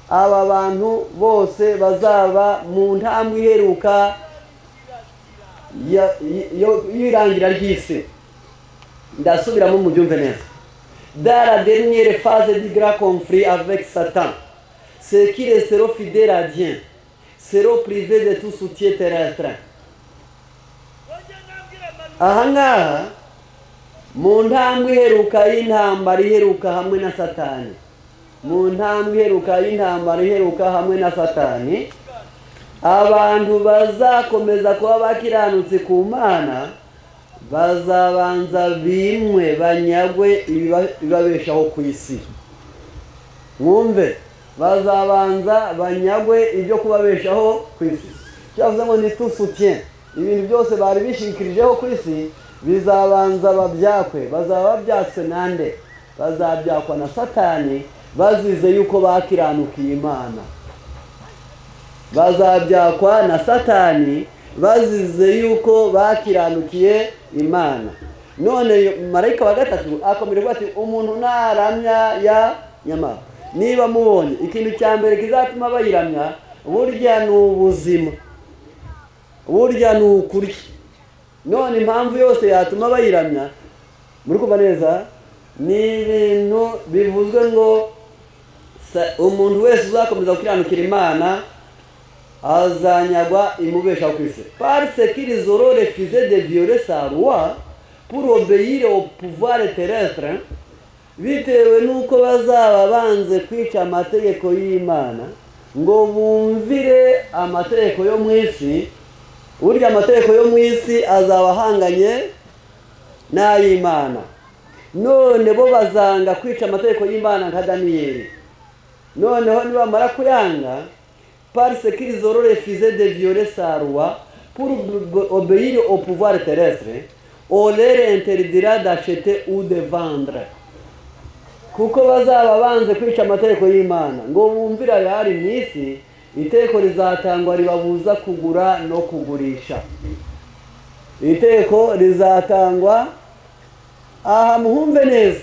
aba bantu bose bazaba mu ntambwe iheruka ya- y- yo- y'irangira ry'isi ndasubiramo mubyumve neza dara derniere phase du grand conflit avec satan ceux qui resteront fidèles à Dieu seront privés de tout soutien terrestre aha ngaha mu ntambwe iheruka y'intambara iheruka hamwe na satani mu ntambwe iheruka y'intambara iheruka hamwe na satani abantu bazakomeza kuba bakiranutse ku mana bazabanza bimwe banyagwe ibiba- ibibabeshaho ku isi mwumve bazabanza banyagwe ibyo kubabeshaho ku isi cyavuze ngo ni tout soutien ibintu byose bari bishingikirijeho ku isi bizabanza babyakwe bazaba babyatswe nande bazabyakwa na satani bazize yuko bakiranukiye imana bazabyakwa na satani bazize yuko bakiranukiye imana none marayika wa gatatu akomeje kuvuga ati umuntu naramya ya nyama niba mubonye ikintu cya mbere kizatuma bayiramya burya ni ubuzima burya ni ukurya none impamvu yose yatuma bayiramya muri kumva neza ni ibintu bivuzwe ngo sa- umuntu wese uzakomeza gukiranukira imana azanyagwa imubesha ku isi parce qu'ils auront refusé de violer sa loi pour obéir au pouvoir terrestre bitewe n'uko bazaba banze kwica amategeko y'imana ngo bumvire amategeko yo mu isi burya amategeko yo mu isi azaba ahanganye n'ay'imana none bo bazanga kwica amategeko y'imana nka daniyeli noneho nibamara kuyanga parce qu'ils auront refusé de violer sa loi pour obéir au pouvoir terrestre on leur interdira d'acheter ou de vendre kuko bazaba banze kwica amategeko y'imana ngo bumvire ayari mu isi itegeko rizatangwa ribabuza kugura no kugurisha itegeko rizatangwa aha muhumve neza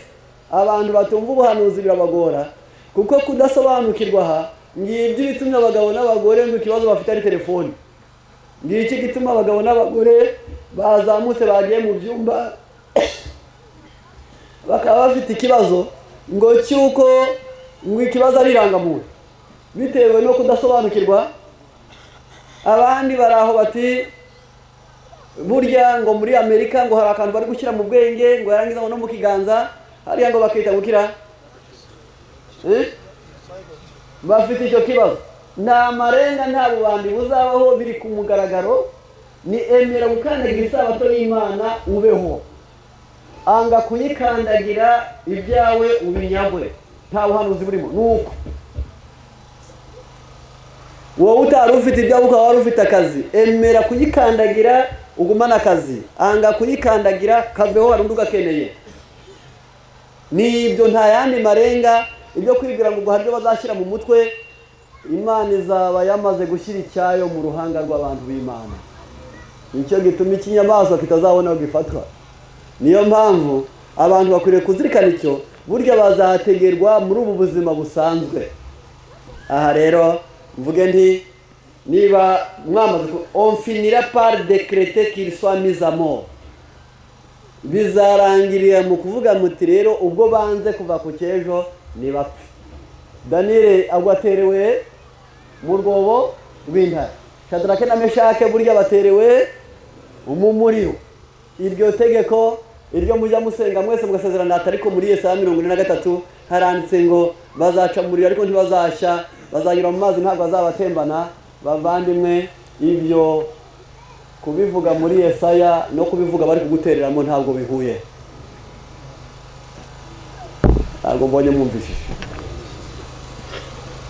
abantu batumva ubuhanuzi birabagora kuko kudasobanukirwa aha ngibyo ibitumye abagabo n'abagore ngo ikibazo bafite ari telefoni ngiki gituma abagabo n'abagore bazamutse bagiye mu byumba bakaba bafite ikibazo ngo cy'uko ngo ikibazo ari irangamuntu bitewe no kudasobanukirwa abandi bari aho bati burya ngo muri amerika ngo hari akantu bari gushyira mu bwenge ngo yarangiza ngo no mu kiganza hariya ngo bakita gukira bafite icyo kibazo nta marenga nta bubandi buzabaho biri ku mugaragaro ni emera gukandagira isabato y'imana ubeho anga kuyikandagira ibyawe ubinyagwe nta buhanuzi burimo ni uko wowe utari ufite ibyawe ukaba wari ufite akazi emera kuyikandagira ugumane akazi anga kuyikandagira kaveho hari undi ugakeneye nibyo nta yandi marenga ibyo kwibwira ngo guharyo bazashyira mu mutwe imana izaba yamaze gushyira icyayo mu ruhanga rw'abantu b'imana nicyo gituma ikinyamaswa kitazabona aho gifatwa niyo mpamvu abantu bakwiriye kuzirikana icyo burya bazategerwa muri ubu buzima busanzwe aha rero mvuge nti niba mwamaze on finira par decrete qu'il soit mis à mort bizarangirira mu kuvuga muti rero ubwo banze kuva ku cyejo nibapfe daniyeli agwa aterewe mu rwobo rw'intare shadarake na meshake burya baterewe mu muriro iryo tegeko iryo mujya musenga mwese mugasezerana ati ariko muri iyo saha mirongo ine na gatatu haranditse ngo bazaca mu muriro ariko ntibazashya bazanyura mu mazi ntabwo bazabatembana bavandimwe ibyo kubivuga muri Yesaya no kubivuga bari kugutereramo ntabwo bihuye ntabwo mbonye mwumvishije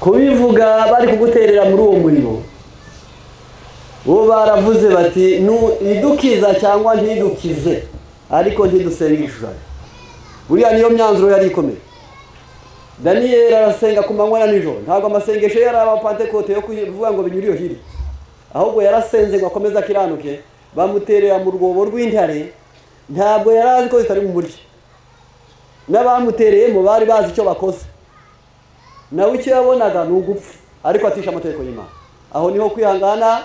kubivuga bari kuguterera muri uwo muriro bo baravuze bati idukiza cyangwa ntidukize ariko ntidusenge igishushanyo buriya niyo myanzuro yari ikomeye daniyeli arasenga ku manywa na nijoro ntabwo amasengesho ye ari abapantekote yo kuvuga ngo binyure iyo hirya ahubwo yarasenze ngo akomeze akiranuke bamuterera mu rwobo rw'intare ntabwo yari azi ko zitari mu murya n'abamutereyemo bari bazi icyo bakoze nawe icyo yabonaga ni ugupfa ariko atisha amategeko y'imana aho niho kwihangana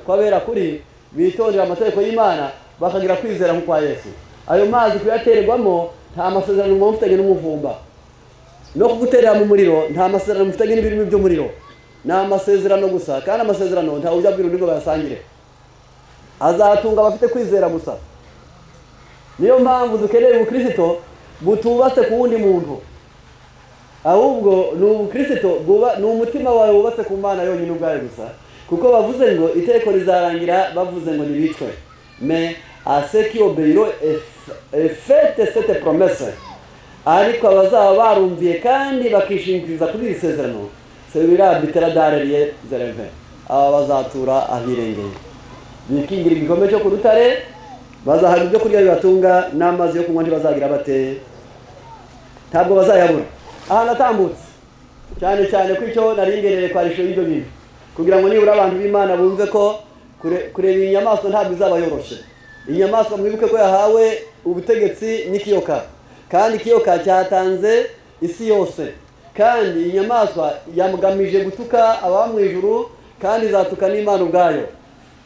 kwabera kuri bitondera amategeko y'imana bakagira kwizera nk'ukwa yesu ayo mazi kuyatererwamo nta masezerano mufitanye n'umuvumba no kuguterera mu muriro nta masezerano mufitanye n'ibirimo by'umuriro ni amasezerano gusa kandi amasezerano nta ujya abwira undi ngo bayasangire azatunga abafite kwizera gusa niyo mpamvu dukeneye ubukirisito butubatse ku wundi muntu ahubwo ni ubukirisito ni umutima wawe wubatse ku mana yonyine ubwayo gusa kuko bavuze ngo iteko rizarangira bavuze ngo ntibicwe me aseki obeyiro efete sete promese ariko abazaba barumviye kandi bakishingikiriza kuri iri sezerano serivira biteradariye zereve aba bazatura ahirengeye bikingira igikombe cyo ku rutare bazahabwa ibyo kurya bibatunga n'amazi yo kunywa ntibazagira bateye ntabwo bazayabura ahantu atambutse cyane cyane ko icyo naringereye kwa risho y'ibyo bintu kugira ngo nibura abantu b'imana bumve ko kureba iyi nyamaswa ntabwo izabayoroshye inyamaswa mwibuke ko yahawe ubutegetsi n'ikiyoka kandi ikiyoka cyatanze isi yose kandi inyamaswa yamugamije gutuka aba mu ijuru kandi izatuka n'imana ubwayo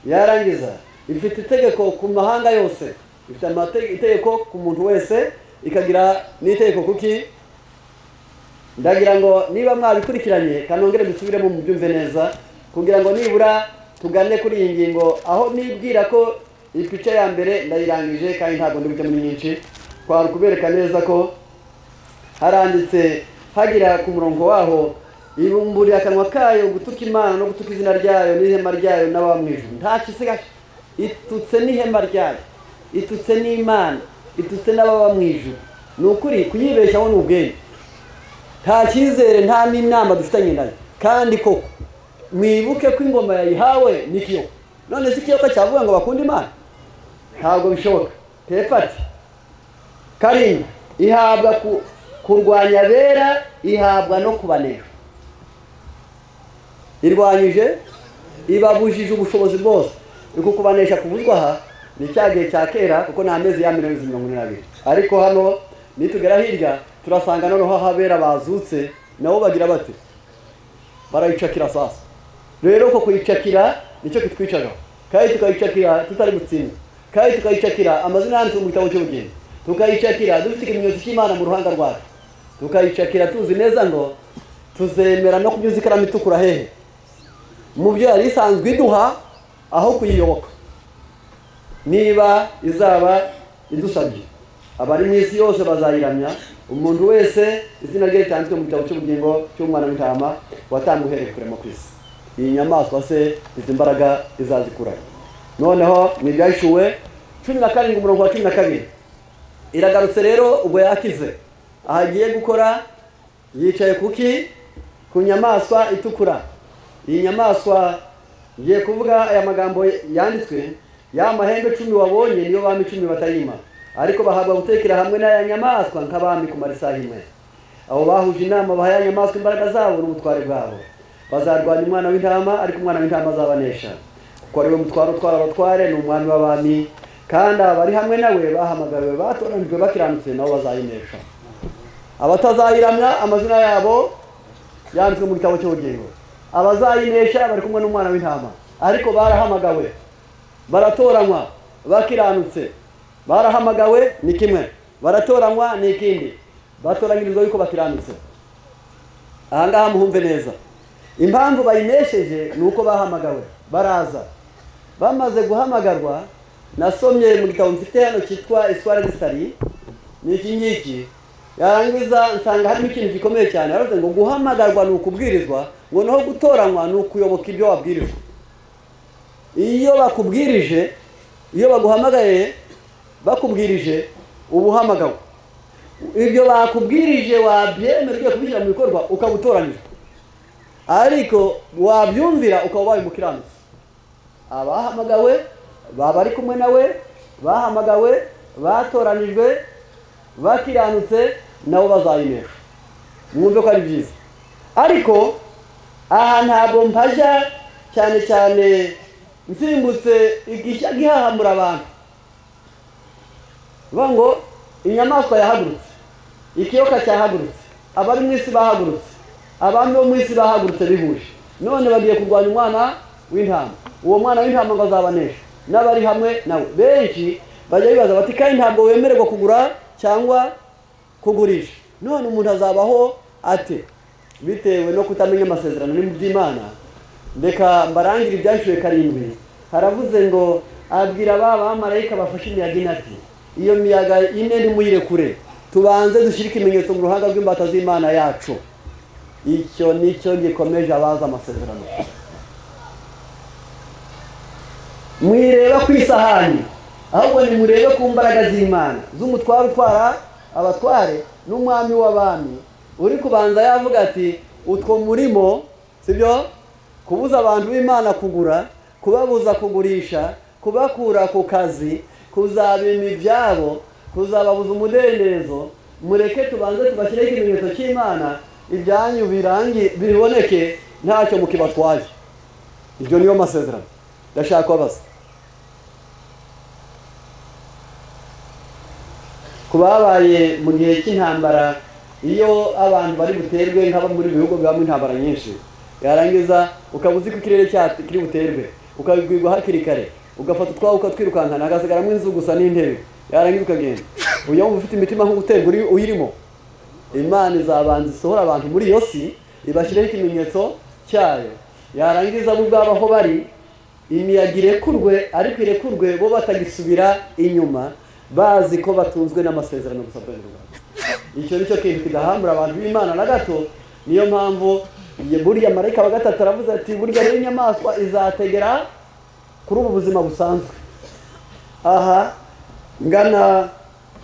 yarangiza ifite itegeko ku mahanga yose ifite itegeko ku muntu wese ikagira n'itegeko kuki ndagira ngo niba mwabikurikiranye kanongere dusubiremo mubyumve neza kugira ngo nibura tugane kuri iyi ngingo aho nibwira ko ipica ya mbere ndayirangije kandi ntabwo ndi bucamo nyinshi twari kubereka neza ko haranditse hagira ku murongo waho ibumburira akanwa kayo gutuka imana no gutuka izina ryayo n'ihema ryayo n'abamwijwe nta kisigaye itutse n'ihema ryayo itutse n'imana itutse n'ababa mu ijuru ni ukuri kuyibeshyaho ni ubwenge nta cyizere nta n'inama dufitanye nayo kandi koko mwibuke ko ingoma yayihawe n'ikiyoka none si ikiyoka cyavuga ngo bakunde imana ntabwo bishoboka tepfati karindwi ihabwa ku- kurwanya abera ihabwa no kubanera irwanyije ibabujije ubushobozi bwose uku kubanesha kuvuzwa aha ni cya gihe cya kera kuko ni amezi ya miliyoni mirongo ine n'abiri ariko hano nitugera hirya turasanga noneho aho abera bazutse nabo bagira bati barayicakira sasa rero uko kuyicakira nicyo kitwicaraho kandi tukayicakira tutari gutsinda kandi tukayicakira amazina yanditse mu gitabo cy'ubugeni tukayicakira dufite ikimenyetso cy'imana mu ruhanga rwacu tukayicakira tuzi neza ngo tuzemera no kunyuza ikaramu itukura hehe mu byo yari isanzwe iduha aho kuyiyoboka niba izaba idusabye abari mu isi yose bazayiramya umuntu wese izina rye ritanzwe mu gitabo cy'ubugingo cy'umwana w'intama watanga uhereye kurema ku isi iyi nyamaswa se izi mbaraga izazikura noneho ni ibyahishuwe cumi na karindwi umurongo wa cumi na kabiri iragarutse rero ubwo yakize aho agiye gukora yicaye kuki ku nyamaswa itukura iyi nyamaswa ngiye kuvuga aya magambo yanditswe ya mahembe cumi wabonye niyo bami cumi batayima ariko bahabwa gutekera hamwe n'aya nyamaswa nk'abami kumara isaha imwe abo bahuje inama baha ya nyamaswa imbaraga zabo n'ubutware bwabo bazarwanya umwana w'intama ariko umwana w'intama azabanesha kuko ariwe mutware utwara abatware ni umwami w'abami kandi abari hamwe nawe bahamagariwe batoranijwe bakiranutse nabo bazayinesha abatazayiramya amazina yabo yanditswe mu gitabo cy'ubugingo abazayinesha bari kumwe n'umwana w'intama ariko barahamagawe baratoranywa bakiranutse barahamagawe ni kimwe baratoranywa ni ikindi batoranyirizwa yuko bakiranutse aha ngaha muhumve neza impamvu bayinesheje ni uko bahamagawe baraza bamaze guhamagarwa nasomye mu gitabo mfite hano cyitwa iswara disari ni iki ngiki yarangiza nsanga harimo ikintu gikomeye cyane yaravuze ngo guhamagarwa ni ukubwirizwa ngo naho gutoranywa ni ukuyoboka ibyo wabwirijwe iyo bakubwirije iyo baguhamagaye bakubwirije uba uhamagawe ibyo bakubwirije wabyemera ugiye kubishyira mu bikorwa ukaba utoranyijwe ariko wabyumvira ukaba ubaye umukiranutsi abahamagawe baba ari kumwe nawe bahamagawe batoranijwe bakiranutse nabo bazayinesha mwumve ko ari byiza ariko aha ntabwo mpajya cyane cyane nsimbutse igishya gihahambura abantu bivuga ngo inyamaswa yahagurutse ikiyoka cyahagurutse abari mu isi bahagurutse abami bo mu isi bahagurutse bihuje none bagiye kurwanya umwana w'intama uwo mwana w'intama ngo azabanesha n'abari hamwe nawe benshi bajya bibaza bati kandi ntabwo wemererwa kugura cyangwa kugurisha none umuntu azabaho ate bitewe no kutamenya amasezerano ni by'imana reka mbarangire ibyashyuwe karindwi haravuze ngo abwira ba bamarayika bafashe imiyaga ine ati iyo miyaga ine ntimuyirekure tubanze dushyire ikimenyetso mu ruhanga rw'imbata z'imana yacu icyo nicyo gikomeje abazi amasezerano mwireba ku isahani ahubwo nimurebe ku mbaraga z'imana z'umutware utwara abatware n'umwami w'abami uri kubanza yavuga ati utwo murimo sibyo kubuza abantu b'imana kugura kubabuza kugurisha kubakura ku kazi kuzabima ibyabo kuzababuza umudendezo mureke tubanze tubashyireho ikimenyetso cy'imana ibyanyu birangi biboneke ntacyo mukibatwaye ibyo niyo masezerano ndashaka kubabaza ku babaye mu gihe cy'intambara iyo abantu bari buterwe nk'aba muri ibi bihugu bibamo intambara nyinshi yarangiza ukaba uzi ko ikirere cya- kiri buterwe ukabibwirwa hakiri kare ugafata utwawe ukatwirukankana hagasigaramo inzu gusa n'intebe yarangiza ukagenda uyu wumva ufite imitima nk'uguterwa uri- uyirimo imana izabanza isohora abantu muri iyo si ibashyireho ikimenyetso cyayo yarangiza bo ubwabo aho bari imiyaga irekurwe ariko irekurwe bo batagisubira inyuma bazi ko batunzwe n'amasezerano gusa rwanda icyo nicyo kintu kidahambura abantu b'imana na gato niyo mpamvu ye- buriya marayika wa gatatu aravuze ati burya rero inyamaswa izategera kuri ubu buzima busanzwe aha ngana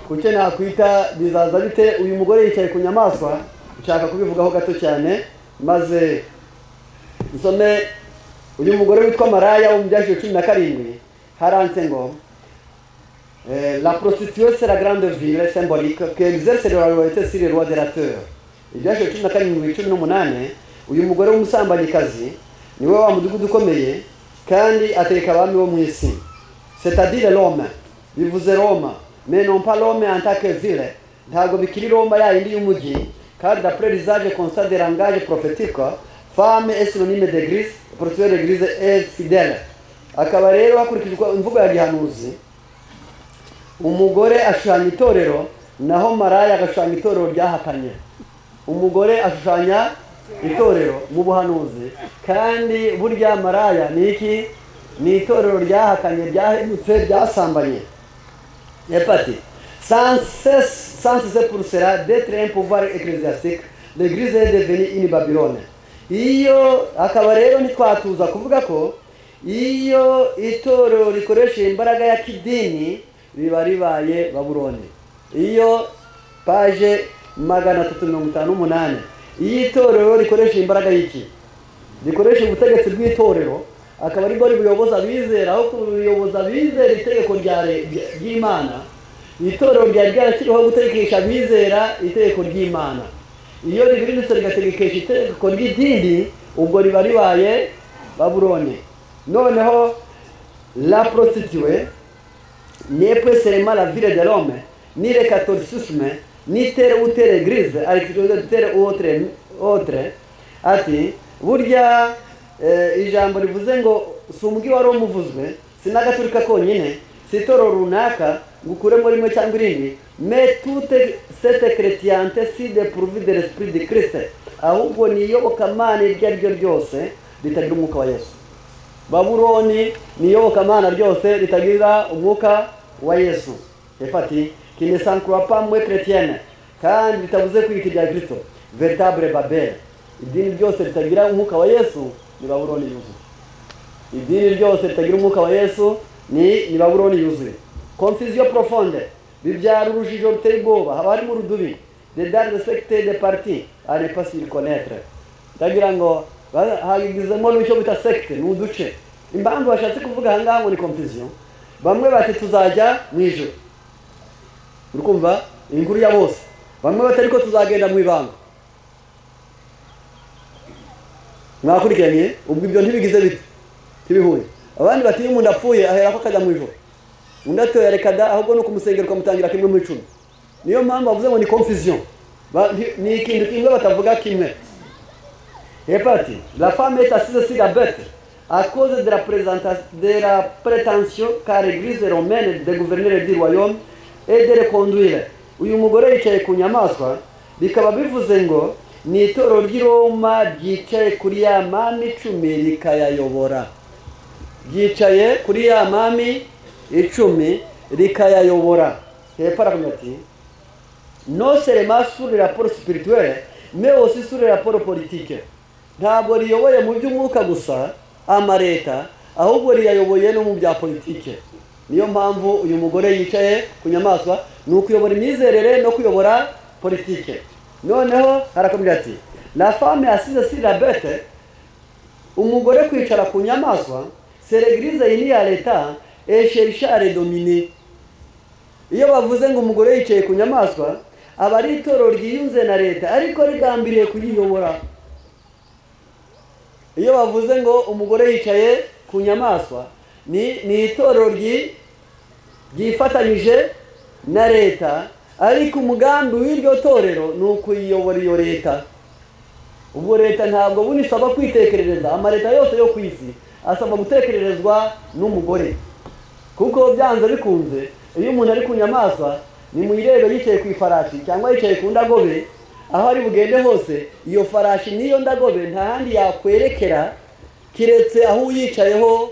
ku cyo nakwita bizaza bite uyu mugore yicaye ku nyamaswa nshaka kubivugaho gato cyane maze nsome uyu mugore witwa maraya wo mu byashyira cumi na karindwi haranse ngo Eh, la prostituée c'est la grande ville symbolique que exerce la royauté sur les rois de la terre ibyashe cumi na karindwi cumi n'umunani uyu mugore w'umusambanyikazi niwe wa mudugudu ukomeye kandi ateka abami bo mu isi c'est-à-dire rome bivuze roma mais non pas rome en tant que ville ntabwo bikiri roma yayindi y'umujyi kandi d'après l'usage constat de langage prophétique femme est synonyme d'église prostituée d'église est fidèle akaba rero hakurikijwe imvugo ya gihanuzi umugore ashushanya itorero naho maraya agashushanya itorero ryahakanye umugore ashushanya itorero mu buhanuzi kandi burya maraya ni iki ni itorero ryahakanye ryahemutse ryasambanye epati sansese purusera detre un pouvoir ecclesiastique l'église est devenue une babylone iyo akaba rero ntitwatuza kuvuga ko iyo itorero rikoresha imbaraga ya kidini riba ribaye baburoni iyo paje magana atatu mirongo itanu n'umunani iyo itorero rikoresha imbaraga y'iki rikoresha ubutegetsi bw'itorero akaba aribwo ribuyoboza abizera aho kuyoboza abizera itegeko rya re- rya- ry'imana itorero ryari ryarashyiriweho gutegekesha abizera itegeko ry'imana iyo ribirindutse rigategekesha itegeko ry'idini ubwo riba ribaye baburoni noneho la prostituée n'est pas seulement la ville de l'homme, ni le catholicisme, ni telle ou telle église, à l'exception de telle ou autre, autre. Ati, burya eh, ijambo rivuze ngo si umubwi wari umuvuzwe si n'agaturika konyine si itorero runaka ngo ukuremo rimwe cyangwa irindi mais toute cette chrétienté si dépourvue de l'esprit de Christ ahubwo ni iyobokamana iryo ari ryo ryose ritagira umwuka wa Yesu babuloni ni iyobokamana ryose ritagira umwuka wa yesu efati kinesankurapa mwe chrétienne kandi bitavuze kwita irya kristo veritable babel idini ryose ritagira umwuka wa yesu ni babuloni yuzuye idini ryose ritagira umwuka wa yesu ni ni babuloni yuzuye confusion profonde bibyara urujijo ruteye ubwoba haba harimo urudubi de dare de secte de parti ari pas s'y connaître ndagira ngo ba- hagizemo n'icyo bita sekite ni uduce impamvu bashatse kuvuga aha ngaha ngo ni kompisiyo bamwe bati tuzajya mu ijoro uri kumva inkuru ya bose bamwe bati ariko tuzagenda mu ibanga mwakurikiranye ubwo ibyo ntibigize bite ntibihuye abandi bati iyo umuntu apfuye aherako akajya mu ijoro undi atoya reka da ahubwo ni ukumusengera ukamutangira kimwe mu icumi niyo mpamvu bavuze ngo ni kompisiyo ni ikintu kimwe batavuga kimwe Repati, la femme est assise sur la bête à cause de la, présenta- de la prétention qu'a l'église romaine de gouverner du royaume et de le conduire. Uyu mugore yicaye ku nyamaswa bikaba bivuze ngo ni itorero ry'i Roma ryicaye kuri ya mami icumi rikayayobora ryicaye kuri ya mami icumi rikayayobora hepfo aravuga ati non seulement sur les rapports spirituels, mais aussi sur les rapports politiques. Ntabwo riyoboye mu by'umwuka gusa amareta, ahubwo riyayoboye no mu bya politike. Niyo mpamvu uyu mugore yicaye ku nyamaswa ni ukuyobora imyizerere no kuyobora politike. Noneho harakomeza ati la femme assise sur la bête umugore kwicara ku nyamaswa c'est l'église ini ya leta et cherche à les dominer iyo bavuze ngo umugore yicaye ku nyamaswa aba ari itorero ryiyunze na leta ariko rigambiriye kuyiyobora iyo bavuze ngo umugore yicaye ku nyamaswa ni ni itorero ryi- ryifatanyije na leta ariko umugambi w'iryo torero ni ukuyiyobora iyo leta ubwo leta ntabwo buno isaba kwitekerereza amaleta yose yo ku isi asaba gutekererezwa n'umugore kuko byanze bikunze iyo umuntu ari ku nyamaswa nimuyirebe yicaye ku ifarashi cyangwa yicaye ku ndagobe aho ari bugende hose iyo farashi n'iyo ndagobe nta handi yakwerekera kiretse aho uyicayeho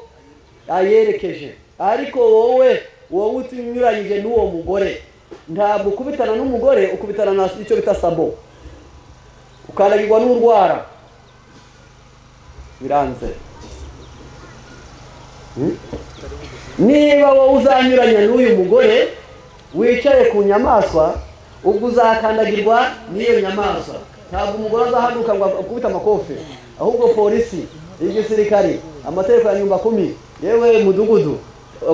ayerekeje ariko wowe wowe utinyuranyije n'uwo mugore ntabwo ukubitana n'umugore ukubitana na icyo bita sabo ukanagirwa n'urwara biranze niba wowe uzanyuranya n'uyu mugore wicaye ku nyamaswa ubwo uzakandagirwa n'iyo nyamaswa ntabwo umugore azahaguruka ngo akubite amakofe ahubwo polisi igisirikare amategeko ya nyumba kumi yewe mudugudu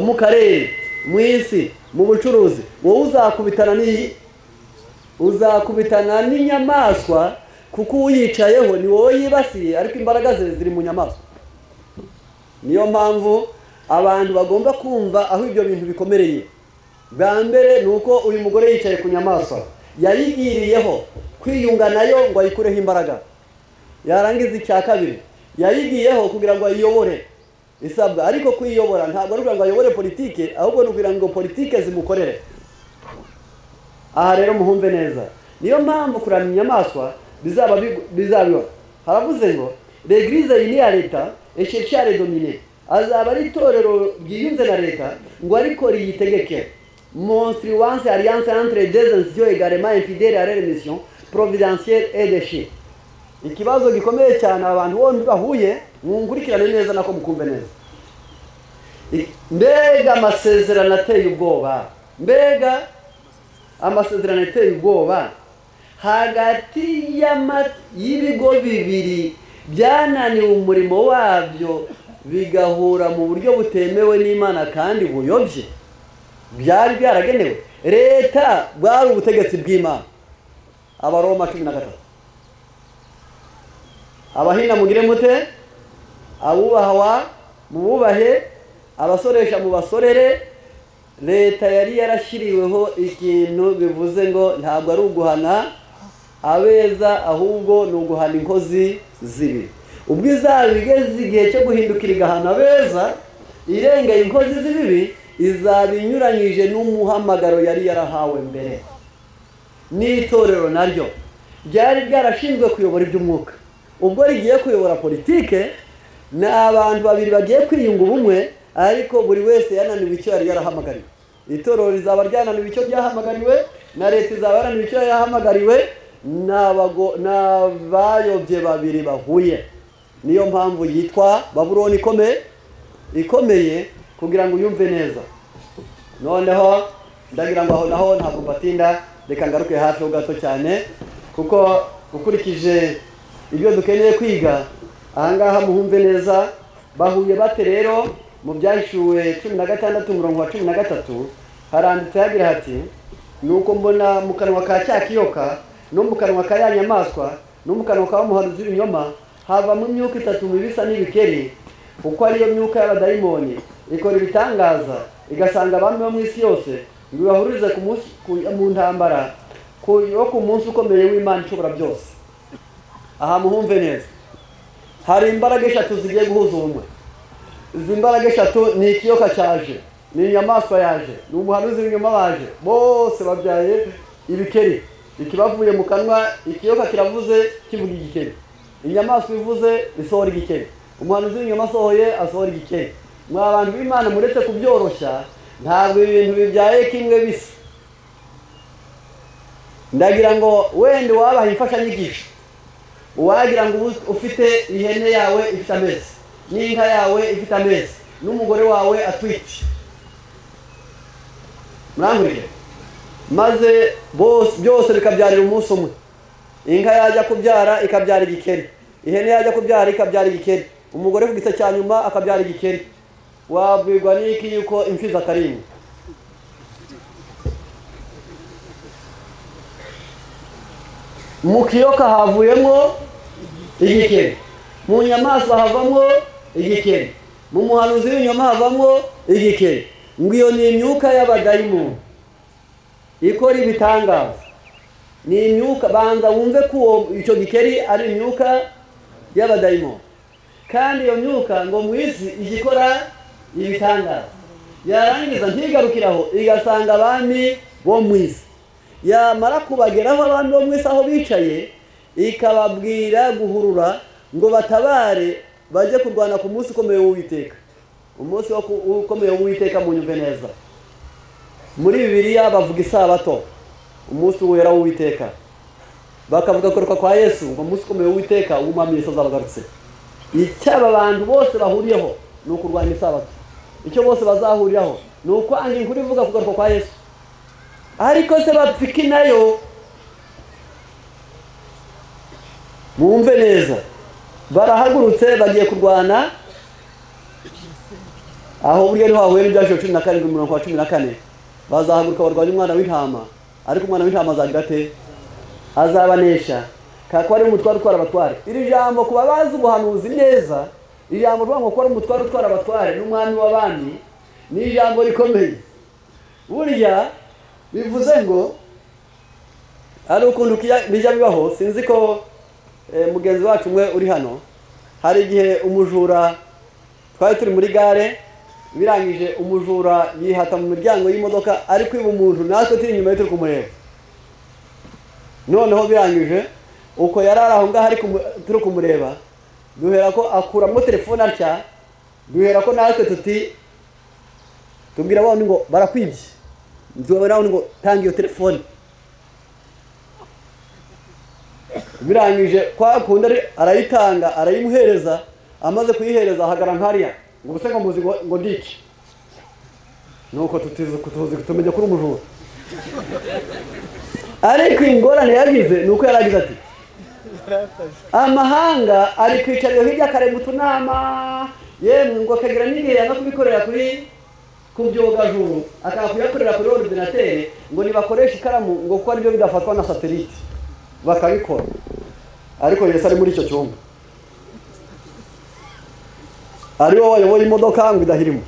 mu karere mu isi mu bucuruzi wowe uzakubitana n'iyi uzakubitana n'inyamaswa kuko uyicayeho ni wowe yibasiye ariko imbaraga ze ziri mu nyamaswa niyo mpamvu abantu bagomba kumva aho ibyo bintu bikomereye bwa mbere ni uko uyu mugore yicaye ku nyamaswa yayigiriyeho kwiyunga nayo ngo ayikureho imbaraga yarangiza icya kabiri yayigiyeho kugira ngo ayiyobore isabwa ariko kuyiyobora ntabwo ari ukugira ngo ayobore politike ahubwo ni ukugira ngo politike zimukorere aha rero muhumve neza niyo mpamvu kuramya inyamaswa bizaba bigu- bizabiba haravuze ngo regirize iyi ni iya leta esheshare domine azaba ari itorero ryiyunze na leta ngo ariko riyitegeke monstre wanse alliance entre des institutions également infidèles à leur mission providentielle et déchets ikibazo gikomeye cyane abantu bombi bahuye mwungurikirane neza nako mukumve neza I- mbega amasezerano ateye ubwoba mbega amasezerano ateye ubwoba hagati y'ama- y'ibigo bibiri byananiwe umurimo wabyo bigahura mu buryo butemewe n'imana kandi buyobye byari byaragenewe leta bwari ubutegetsi bw'imana abaroma cumi na gatatu abahina mugire mute abubahwa mububahe abasoresha mu basorere leta yari yarashyiriweho ikintu bivuze ngo ntabwo ari uguhana abeza ahubwo ni uguhana inkozi zibi ubwo izaba igeze igihe cyo guhindukira igahana abeza irengeye inkozi z'ibibi izaba inyuranyije n'umuhamagaro yari yarahawe mbere n'itorero naryo ryari ryarashinzwe kuyobora iby'umwuka ubwo rigiye kuyobora politike ni abantu babiri bagiye kwiyunga ubumwe ariko buri wese yananiwe icyo yari yarahamagariwe itorero rizaba ryananiwe icyo ryahamagariwe na leta izaba yananiwe icyo yahamagariwe ni abago- ni abayobye babiri bahuye niyo mpamvu yitwa baburoni ikomeye ikomeye kugira ngo uyumve neza noneho ndagira ngo aho naho ntabwo mbatinda reka ngaruke hafi ho gato cyane kuko ukurikije ibyo dukeneye kwiga ahangaha muhumve neza bahuye bate rero mu byahishuwe cumi na gatandatu umurongo wa cumi na gatatu haranditse hagira hati ni uko mbona mu kanwa ka cya kiyoka no mu kanwa ka ya nyamaswa no mu kanwa ka wa muhanuzi w'ibinyoma havamo imyuka itatu mibisa n'ibikeri kuko ariyo myuka y'abadayimoni ikora ibitangaza igasanga abami bo mu isi yose ngo ibahurize ku munsi ku- mu ntambara ku- yo ku munsi ukomeye w'imana ishobora byose aha muhumve neza hari imbaraga eshatu zigiye guhuza ubumwe izi mbaraga eshatu ni ikiyoka cyaje ni inyamaswa yaje ni umuhanuzi w'inyuma baje bose babyaye ibikeri ikibavuye mu kanwa ikiyoka kiravuze kivuga igikeri inyamaswa ivuze isohora igikeri umuhanuzi w'inyuma asohoye asohora igikeri mwa bantu b'imana muretse kubyoroshya ntabwo ibintu bibyaye kimwe bisa ndagira ngo wenda wabaha imfashanyigisho wagira ngo ubu ufite ihene yawe ifite amezi n'inka yawe ifite amezi n'umugore wawe atwite murankurikira maze bose byose bikabyarira umunsi umwe inka yajya kubyara ikabyara igikeri ihene yajya kubyara ikabyara igikeri umugore ku gice cya nyuma akabyara igikeri wabwirwa n'iki yuko imfizi akarindwi mu kiyoka havuyemo igikeri mu nyamaswa havamo igikeri mu muhanuzi w'inyuma havamo igikeri ngo iyo ni imyuka y'abadayimoni ikora ibitangaza ni imyuka banza wumve ko uwo icyo gikeri ari imyuka y'abadayimoni kandi iyo myuka ngo mu isi ijya ikora ibitangaza yarangiza ntigarukiraho igasanga abami bo mu isi yamara kubageraho abami bo mu isi aho bicaye ikababwira guhurura ngo batabare bajye kurwana ku munsi ukomeye w'uwiteka umunsi wo ku- ukomeye w'uwiteka munyumve neza muri bibiliya bavuga isabato umunsi wera w'uwiteka bakavuga kuruka kwa yesu ngo umunsi ukomeye w'uwiteka w'umwami yesu azabagarutse icyo aba bantu bose bahuriyeho ni ukurwanya isabato icyo bose bazahuriraho ni ukwanga inkuru ivuga kugaruka kwa yesu ariko se bapfike nayo bumve neza barahagurutse bagiye kurwana aho burya niho hahuye n'ibyaciro cumi na karindwi mirongo cumi na kane bazahaguruka barwanya umwana w'intama ariko umwana w'intama azagira ate azabanesha kakaba ari umutware utwara abatware iri jambo ku babazi ubuhanuzi neza ijambo rivuga ngo ko ari umutware utwara abatware n'umwami w'abami ni ijambo rikomeye burya bivuze ngo hari ukuntu kiya- bijya bibaho sinzi ko eh, mugenzi wacu umwe uri hano hari igihe umujura twari turi muri gare birangije umujura yihata mu miryango y'imodoka ari kwiba umuntu natwe turi inyuma ye turi kumureba noneho birangije uko yari ari aho ngaho ari kumu- turi kumureba duhera ko akuramo telefone atya duhera ko natwe tuti tubwira bawundi ngo barakwibye tubwira bawundi ngo tanga iyo telefone birangije kwa kundi ari- arayitanga arayimuhereza amaze kuyihereza ahagara nkariya ngo ubuse ngo muzi ngo ngo ndiki nuko tutizi tuzi tumenya kuri umujura ariko ingorane yagize ni uko yaragize ati amahanga ari kwicarira hirya akarema utunama yemwe ngo akagira n'igihe yanga kubikorera kuri ku byogajuru akanga kuyakorera kuri orudinateri ngo nibakoreshe ikaramu ngo kuko aribyo bidafatwa na satelite bakabikora ariko yesu ari muri icyo cyumba ari wowe wayoboye imodoka ngo idahirimo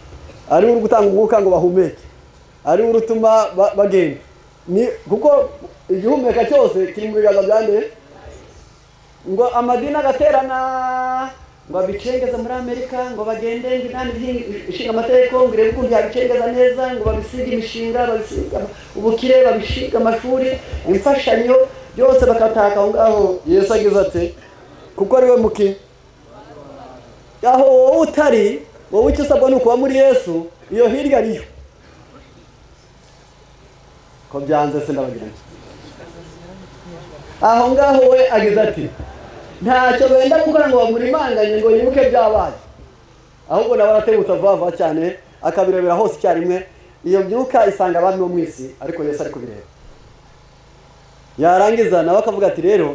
ari wowe uri gutanga umwuka ngo bahumeke ari wowe utuma ba- bagenda ni kuko igihumeka cyose kiri mu biganza bya nde ngo amadini agaterana ngo abicengeze muri amerika ngo bagende ngo inani by'i- ishinga amategeko ngo irebe ukuntu yabicengeza neza ngo babisige imishinga babisige ama- ubukire babishinga amashuri imfashanyo byose bakataka aho ngaho yesu agize ati kuko ari we mukiye aho wowe utari wowe icyo usabwa ni ukuba muri yesu iyo hirya ariyo ko byanze se ndabagiranye aho ngaho we agize ati ntacyo benda gukora ngo bamurimanganye ngo yibuke byabaye ahubwo nawe aratebutsa vuba vuba cyane akabirebera hose icyarimwe iyo myuka isanga abami bo mu isi ariko yesu ari kubireba yarangiza nawe akavuga ati rero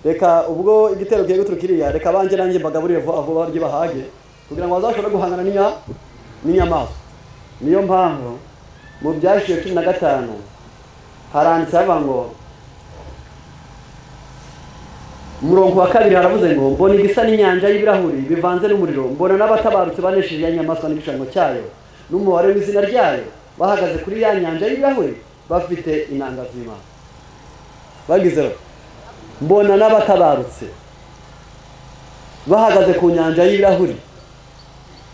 reka ubwo igitero kigiye guturuka iriya reka banjye nanjye mbagaburire vuba vuba barye bahage kugira ngo bazashobore guhangana n'inya n'inyamaswa niyo mpamvu mu byashiye cumi na gatanu haranditse hava ngo umurongo wa kabiri haravuze ngo mbona igisa n'inyanja y'ibirahuri bivanze n'umuriro mbona n'abatabarutse banesheje ya nyamaswa n'igishushanyo cyayo n'umubare w'izina ryayo bahagaze kuri ya nyanja y'ibirahuri bafite inanga z'imana bagize bati, mbona n'abatabarutse bahagaze ku nyanja y'ibirahuri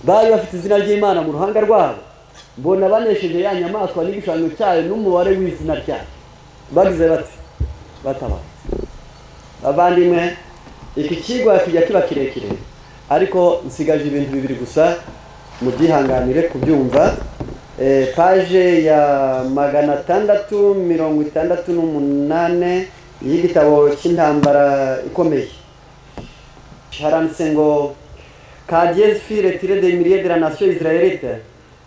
bari bafite izina ry'imana mu ruhanga rwabo mbona banesheje ya nyamaswa n'igishushanyo cyayo n'umubare w'izina ryayo bagize bati batabarutse abandimwe iki kigwa kijya kiba kirekire ariko nsigaje ibintu bibiri gusa mubyihanganire kubyumva Eh, paje ya magana atandatu mirongo itandatu n'umunane y'igitabo cy'intambara ikomeye haranditse ngo Qu'Adieu fut retiré des milliers de la nation israélite,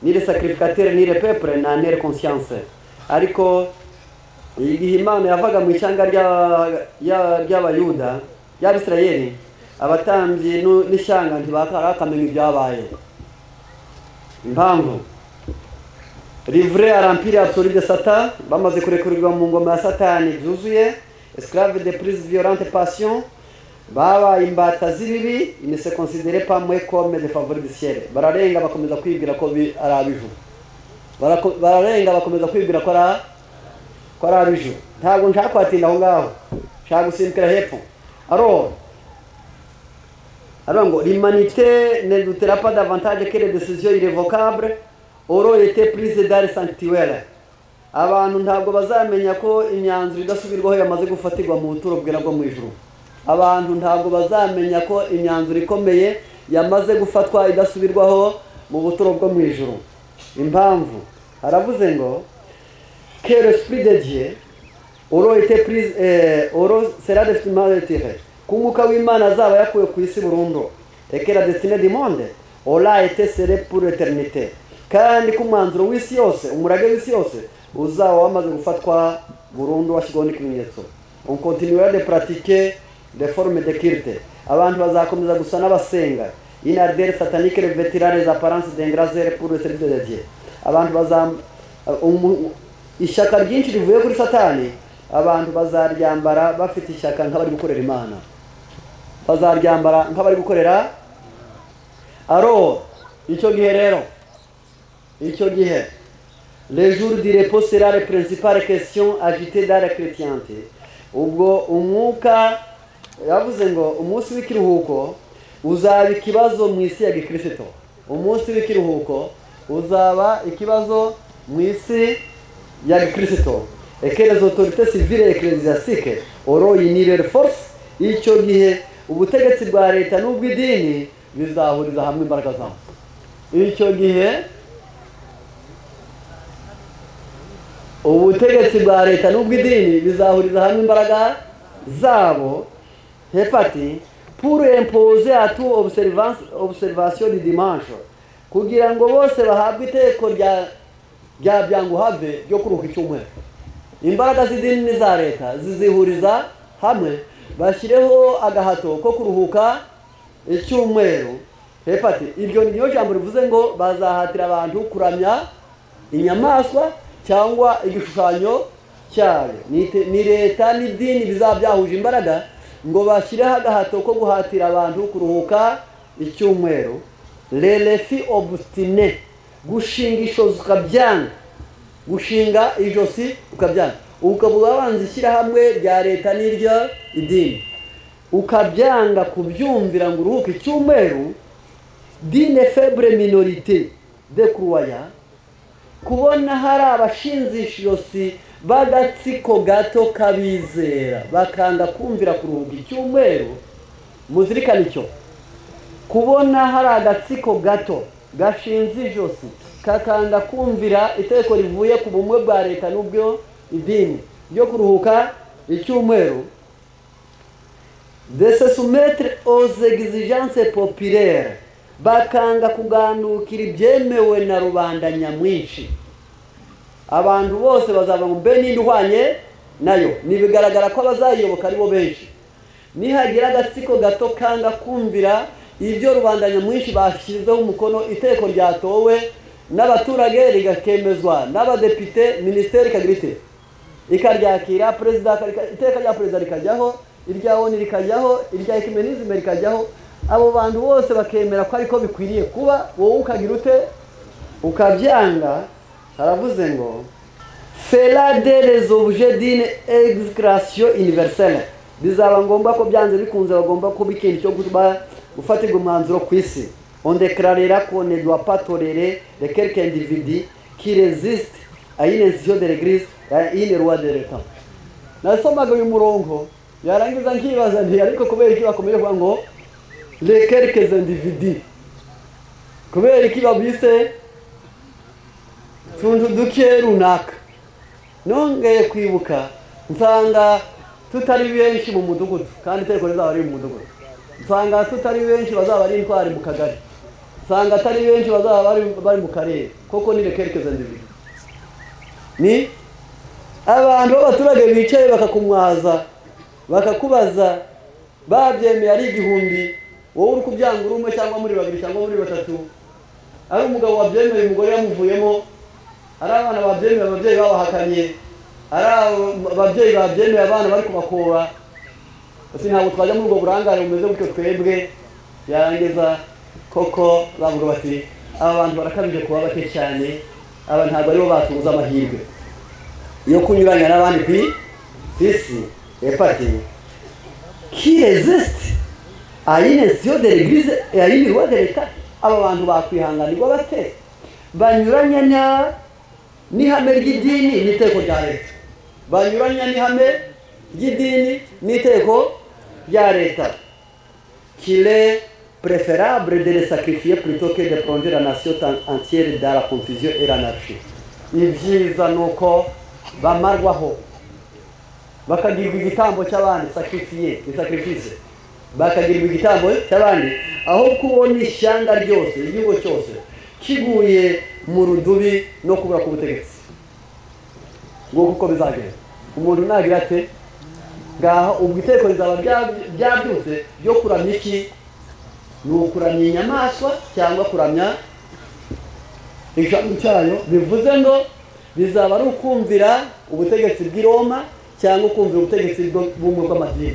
ni les sacrificateurs ni les peuples n'en eurent conscience. Ariko igihe Imana yavaga mu ishyanga rya- rya- ry'abayuda y'abisirayeli abatambyi nu- n'ishyanga ntibakarakamenya ibyabaye impamvu livre à remplir absolu de Satan, bamaze kurekurirwa mu ngoma ya satani byuzuye esclave de prise violente passion babaye imbata z'ibibi ne se considere pas moins comme des favoris du ciel bararenga bakomeza kwibwira ko bi- ari abijuru Barako- bararenga bakomeza kwibwira ko ari a- ko ari abijuru ntabwo nshaka kwatinda aho ngaho nshaka gusimbukira hepfo alors Alors, ngo, l'humanité ne doutera pas davantage que les décisions irrévocables auront été prises dans le sanctuaire. Abantu ntabwo bazamenya ko imyanzuro idasubirwaho yamaze gufatirwa mu buturo bwera bwo mu ijuru. Abantu ntabwo bazamenya ko imyanzuro ikomeye yamaze gufatwa idasubirwaho mu buturo bwo mu ijuru. Impamvu haravuze ngo que l'esprit de Dieu aura été prise eh, aura sera destinement retiré k'umwuka w'imana azaba yakuwe ku isi burundu et que la destinée du monde aura été serrée pour l'éternité kandi ko umwanzuro w'isi yose umurage w'isi yose uzaba wamaze gufatwa burundu washyirwaho n'ikimenyetso unkontinuera de pratique de forme de kirite abantu bazakomeza gusa n'abasenga inardere satanike revetirane za paranse de ngrazere pour le service de dieu abantu bazam umu- ishyaka ryinshi rivuye kuri satani abantu bazaryambara bafite ishyaka nk'abari gukorera imana bazaryambara nk'abari gukorera aro icyo gihe rero icyo gihe le jour du repos sera la principale question agitée dans la chrétienté ubwo umwuka yavuze ngo umunsi w'ikiruhuko uzaba ikibazo mu isi ya gikristo umunsi w'ikiruhuko uzaba ikibazo mu isi ya gikristo ekerezo autorite civile ekereziasike oroyinire force icyo gihe ubutegetsi bwa leta n'ubw'idini bizahuriza hamwe imbaraga zabo icyo gihe ubutegetsi bwa leta n'ubw'idini bizahuriza hamwe imbaraga zabo hepati pour imposer à tout observance observation du dimanche kugira ngo bose bahabwe iteko rya rya byanguhave ryo kuruhuka icyumweru imbaraga z'idini n'iza leta zizihuriza hamwe bashyireho agahato ko kuruhuka icyumweru hepati iryo ni ryo jambo rivuze ngo bazahatira abantu kuramya inyamaswa cyangwa igishushanyo cyayo Ni ite- ni leta n'idini bizaba byahuje imbaraga ngo bashyireho agahato ko guhatira abantu kuruhuka icyumweru rerefi obutine gushinga ishozi ukabyanga gushinga ijosi ukabyanga ukavuga wabanza ishyirahamwe rya leta n'iryo idini ukabyanga kubyumvira ngo uruhuke icyumweru dine febure minorite de kuruwaya kubona hari abashinzisha ijosi b'agatsiko gato kabizera bakanga kumvira kuruhuka icyumweru muzirikane icyo kubona hari agatsiko gato gashinze ijosi kakanga kumvira itegeko rivuye ku bumwe bwa leta n'ubwo idini ryo kuruhuka icyumweru de se soumettre aux exigences populaires bakanga kugandukira ibyemewe na rubanda nyamwinshi abantu bose bazava mu mbe n'indi ihwanye nayo ntibigaragara ko abazayiyoboka aribo benshi nihagira agatsiko gato kanga kumvira ibyo rubanda nyamwinshi bashyizeho umukono iteko ryatowe n'abaturage rigakemezwa n'abadepite minisiteri ikagira ite ikaryakira perezida akarika- iteka rya perezida rikajyaho irya oni rikajyaho irya ekimenizime rikajyaho abo bantu bose bakemera ko ariko bikwiriye kuba wowe ukagira ute ukabyanga haravuze ngo fera de les objets d'une excration universelle bizaba ngombwa ko byanze bikunze bagomba kuba ikintu cyo guba gufatirwa umwanzuro ku isi on declarera qu'on ne doit pas tolérer de quelque individu qui résiste à une institution de l'église et à une loi de l'état nasomaga uyu murongo yarangiza nkibaza nti ariko kubera iki bakomeje kuvuga ngo le quelques individus kubera iki babise utuntu duke runaka nongeye kwibuka nsanga tutari benshi mu mudugudu kandi itegeko rizaba riri mu mudugudu nsanga tutari benshi bazaba ari intwari mu kagari nsanga atari benshi bazaba bari, bari mu karere koko ni rekerekeza ndibiri ni abantu b'abaturage bicaye bakakumwaza bakakubaza babyemeye ari igihumbi wowe uri kubyanga uri umwe cyangwa muri babiri cyangwa muri batatu ari umugabo wabyemeye umugore yamuvuyemo ari abana babyemeye ababyeyi babahakanye ari abo- ababyeyi babyemeye abana bari kubakura ese ntabwo twajya muri ubwo burangare bumeze gutyo twebwe yarangiza koko bavuga bati aba bantu barakabije kuba bake cyane aba ntabwo aribo batubuza amahirwe yo kunyuranya n'abandi ku i- ku isi epati ki resisite ayinesiyo de l'eglise et ayimiruwa de l'etat aba bantu bakwihanganirwa bate banyuranya na n'ihame ry'idini n'iteko rya leta banyuranya n'ihame ry'idini n'iteko rya leta kire preferable de les sacrifier plutôt que de plonger la nation tan- entière dans la confusion et l'anarchie ibyiza ni uko bamarwaho bakagirwa igitambo cy'abandi sacrifier ni sacrifice bakagirwa igitambo cy'abandi aho kubona ishyanga ryose igihugu cyose kiguye mu rudubi no kubura k'ubutegetsi nguko uko bizagenda umuntu nagira ate ngaho ubwo iteko rizaba rya- ryabyutse ryo kuramya iki ni ukuramya inyamaswa cyangwa kuramya ijambo cyayo bivuze ngo bizaba ari ukumvira ubutegetsi bw'i Roma cyangwa ukumvira ubutegetsi bwo- bw'umwe bw'amadini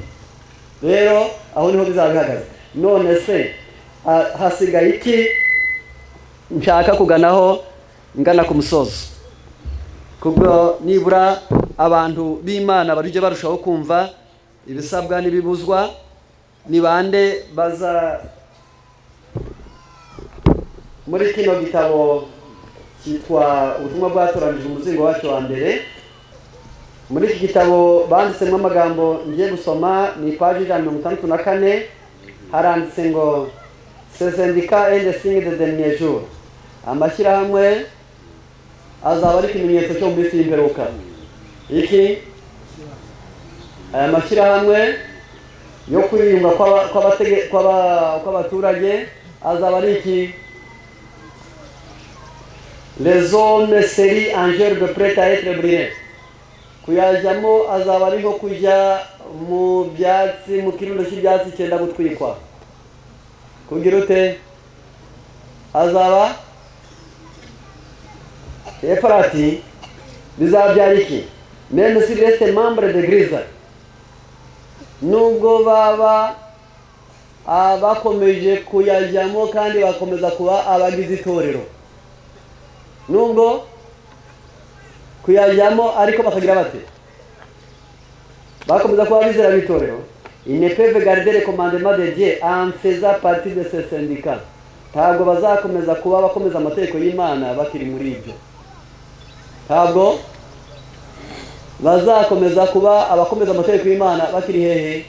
rero aho niho bizaba bihagaze none se ah, hasigaye iki nshaka kuganaho ngana ku musozo kubwo nibura abantu b'imana barujye barushaho kumva ibisabwa n'ibibuzwa ni bande baza muri kino gitabo cyitwa ubutumwa bwatoranije umuzingo wacyo wa mbere muri iki gitabo banditsemo amagambo ngiye gusoma ni paji ijana na mirongo itandatu na kane haranditse ngo sezendika ende singi de deniye juru amashyirahamwe azaba ari ikimenyetso cyo mu minsi y'imperuka iki aya mashyirahamwe yo kwiyunga kw'aba- kw'abatege- kw'aba- kw'abaturage azaba ari iki les hommes seri angel de prêt à être brûlé kuyajyamo azaba ari nko kujya mu byatsi mu kirundo cy'ibyatsi cyenda gutwikwa kugira ute azaba efurati bizabyara iki meme si resite mambure de giriza nubwo baba ah, bakomeje kuyajyamo kandi bakomeza kuba abagize itorero nubwo kuyajyamo ariko bakagira bate bakomeza kuba bizera b'itorero inepeve garidere komandema de dieu amfeza parti de ce syndicat ntabwo bazakomeza kuba bakomeza amategeko y'imana bakiri muri ibyo ntabwo bazakomeza kuba abakomeza amategeko y'imana bakiri hehe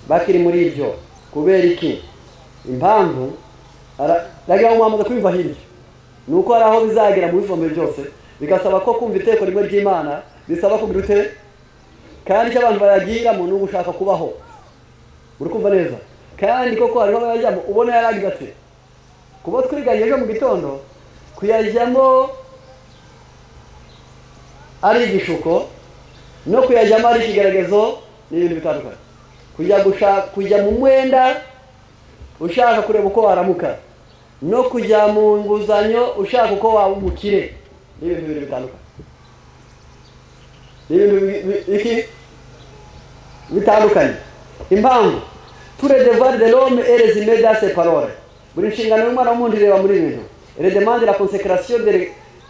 bakiri muri ibyo kubera iki impamvu ara- ndagira ngo mwamaze kwiyumva hirya ni uko hari aho bizagera mu bivomero byose bigasaba ko kumva itegeko rimwe ry'imana bisaba kugira ute kandi icyo abantu bayagiramo ni ugushaka kubaho uri kumva neza kandi koko hariho abayajyamo ubona yaragize ati kuba twiganye ejo mu gitondo kuyajyamo ari igishuko no kuyajyamo ari ikigaragazo ni ibintu bitandukanye kujya gushaka kujya mu mwenda ushaka kureba uko waramuka no kujya mu nguzanyo ushaka uko waba umukire ni ibintu bibiri bitandukanye ni ibintu bi- bi- iki bitandukanye impamvu ture devoir de l'homme et resume dans ses paroles buri nshingano y'umwana w'umuntu ireba muri ibi bintu elle demande la consécration de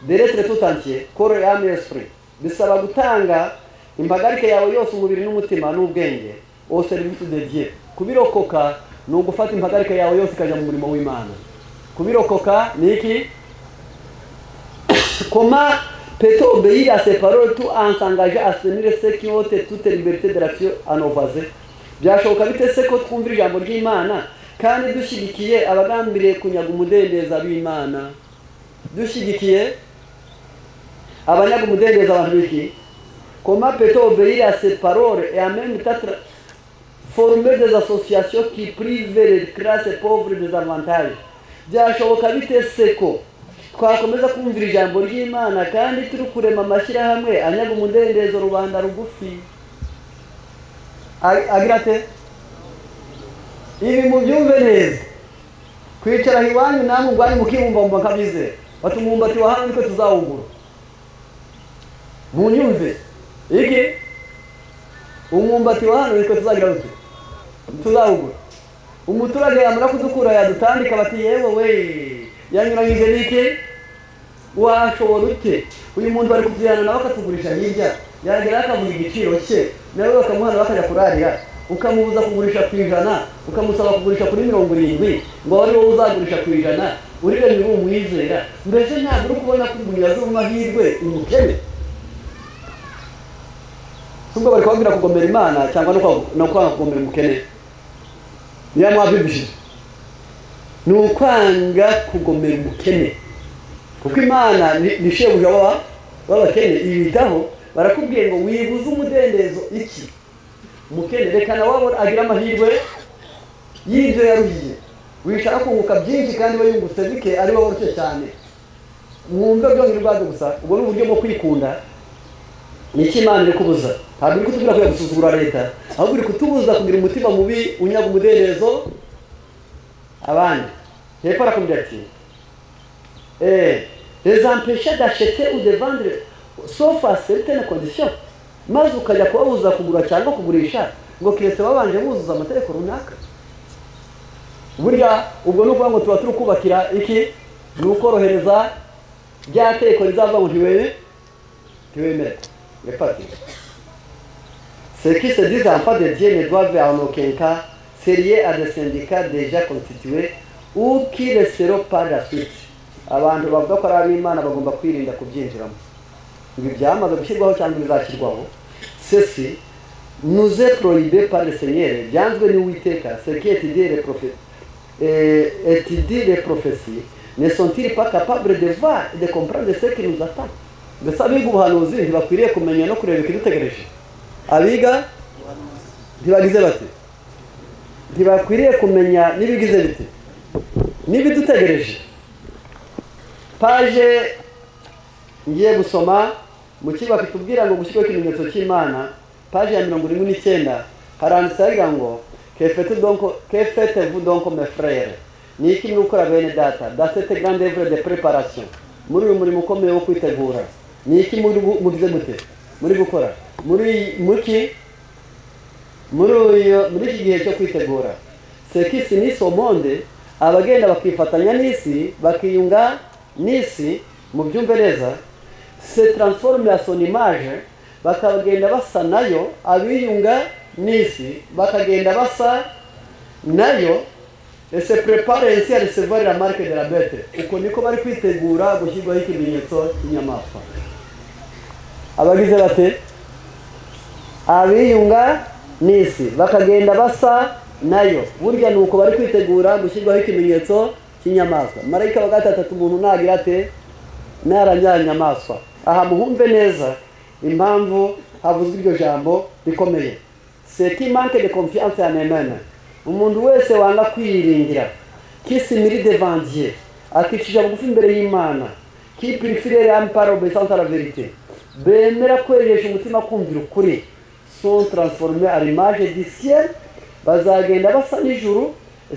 de l'être tout entier corps et âme et esprit bisaba gutanga impagarike yawe yose umubiri n'umutima n'ubwenge au service de Dieu kubirokoka ni ugufata impagarike yawe yose ikajya mu murimo w'imana kubirokoka ni iki Comment peut-on obéir à ces paroles tout en s'engageant à soutenir ceux qui ont toute liberté de l'action à nos voisins byashoboka bite se ko twumvira ijambo ry'imana kandi dushyigikiye abagambiriye kunyaga umudendezo b'imana dushyigikiye abanyaga umudendezo abantu biki Comment peut-on obéir à ces paroles et en même temps tra- former des associations qui privent les classes pauvres des avantages byashoboka bite se ko twakomeza kumvira ijambo ry'imana kandi turi kurema amashyirahamwe anyaga umudendezo rubanda rugufi Ag- agira ate ibi mubyumve neza kwicara iwanyu namwe ubwanyu mukibumbabumba nkabizera bati umumbati wahawe niko tuzawugura munyumve iki umwumbati wahawe niko tuzagira uti tuzawugura umuturage yamara kudukura yadutandika bati yewe we yanyuranyije n'iki washobora ute uyu muntu bari kutujyana nawe akatugurisha hirya yagera akavuga igiciro cye nawe bakamuhana bakajya kurarira ukamubuza kugurisha ku ijana ukamusaba kugurisha kuri mirongo irindwi ngo ari wowe uzagurisha ku ijana urire niba umwizera mbese ntabwo uri kubona ko umuntu yazi amahirwe umukene nubwo bari kubabwira kugomera imana cyangwa no kwa- no kwanga kugomera umukene niyo mwabibishije ni ukwanga kugomera umukene kuko imana ni ni shebuja w'aba- w'abakene ibitaho barakubwiye ngo wibuze umudendezo iki mukene reka nawe abone- agire amahirwe y'ibyo yaruhiye wishaka kunguka byinshi kandi we yungutse bike ari we woroshye cyane mwumve byongera ubwabyo gusa ubwo ni uburyo bwo kwikunda ni iki imana iri kubuza ntabwo iri kutubwira ko yagusuzugura leta ahubwo iri kutubuza kugira umutima mubi unyaga umudendezo abandi hepfo arakubwira ati eee rezampesha dashete udevandire sofa seritene kondisiyo maze ukajya kubabuza kugura cyangwa kugurisha ngo keretse babanje buzuza amategeko runaka burya ubwo ni ukuvuga ngo tuba turi kubakira iki ni ukorohereza rya teko rizavuga ngo ntiwere ntiwemere repati sekise dizampa de diye ne doive anokenka seriye adesendika deja konstituwe ukiresero par la suite abantu bavuga ko ari ab'imana bagomba kwirinda kubyinjiramo ibi byamaze gushyirwaho cyangwa bizashyirwaho sesi nuze prohibe par le seigneur byanzwe n'uwiteka sekiyeti dire profeti et, et il dit les prophéties, ne sont-ils pas capables de voir et de comprendre ce qui nous attend mbese abiga ubuhanuzi ntibakwiriye kumenya no kureba ikidutegereje abiga ntibagize bati ntibakwiriye kumenya n'ibigize biti n'ibidutegereje paje ngiye gusoma mu kigo kitubwira ngo gushyirwaho ikimenyetso cy'imana paje ya mirongo irindwi n'icyenda haranditse hagira ngo que faites donc que faites-vous donc mes frères ni iki mwikora bene data dans cette grande œuvre de préparation muri uyu murimo ukomeye wo kwitegura ni iki muri gu- mugize mute muri gukora muri muki muri uyu muri iki gihe cyo kwitegura sekisi n'isi omonde abagenda bakifatanya n'isi bakiyunga n'isi mu byumve neza se transforme à son image bakagenda basa nayo abiyunga n'isi bakagenda basa nayo et se prépare ainsi à recevoir la marque de la bête uko niko bari kwitegura gushyirwaho ikimenyetso cy'inyamaswa abagize bate abiyunga n'isi bakagenda basa nayo burya ni uko bari kwitegura gushyirwaho ikimenyetso cy'inyamaswa marayika wa gatandatu umuntu nagira ate naranyanyamaswa aha muhumve neza impamvu havuzwe iryo jambo rikomeye seti manke de confiance en emene umuntu wese wanga kwiyiringira kisimiri devandiye akicisha bugufi imbere y'imana kipirifirere ampara obesante la verite bemera kweresha umutima kumvira ukuri son transforme à l'image du ciel bazagenda basa n'ijuru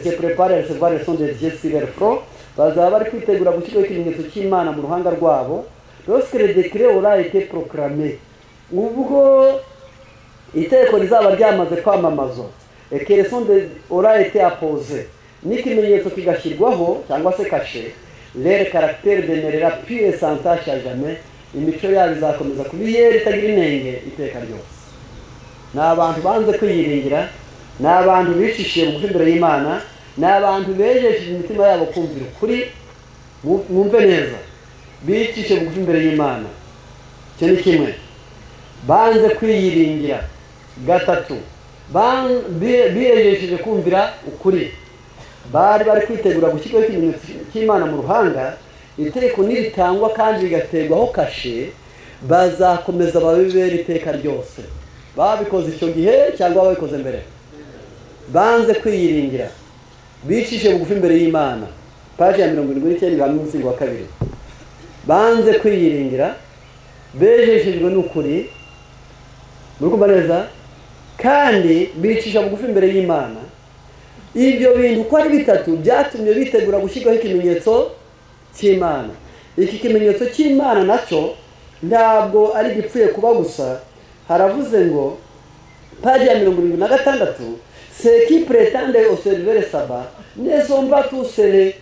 se prepare à recevoir le son de Dieu sur leur front bazaba bari kwitegura gushyirwaho ikimenyetso cy'imana mu ruhanga rwabo lorsque le décret aura été proclamé ubwo iteko rizaba ryamaze kwamamazwa ekeresonde orayete apoze n'ikimenyetso kigashyirwaho cyangwa se kashe rere karagiteri demerera pure santashi ya jame imico yabo izakomeza kuba iyera itagira inenge iteka ryose ni abantu banze kwiyiringira ni abantu bicishiye bugufi imbere y'imana ni abantu bejeje imitima yabo kumvira ukuri mu- mwumve neza bicishiye bugufi imbere y'imana icyo ni kimwe banze kwiyiringira gatatu ban- bi- biyejesheje kumvira ukuri bari bari kwitegura gushyirwaho ikimenyetso cy'imana mu ruhanga itegeko niritangwa kandi rigategwaho kashe bazakomeza babibera iteka ryose babikoze icyo gihe cyangwa babikoze mbere banze kwiyiringira bicishe bugufi imbere y'imana paji ya mirongo irindwi n'icyenda ibanga umusingo wa kabiri banze kwiyiringira bejeshejwe n'ukuri muri kumva neza kandi bicisha bugufi imbere y'imana ibyo bintu uko ari bitatu byatumye bitegura gushyirwaho ikimenyetso cy'imana iki kimenyetso cy'imana nacyo ntabwo ari igipfuye kuba gusa haravuze ngo paji ya mirongo irindwi na gatandatu seki puretande oserivere saba nezomba tusere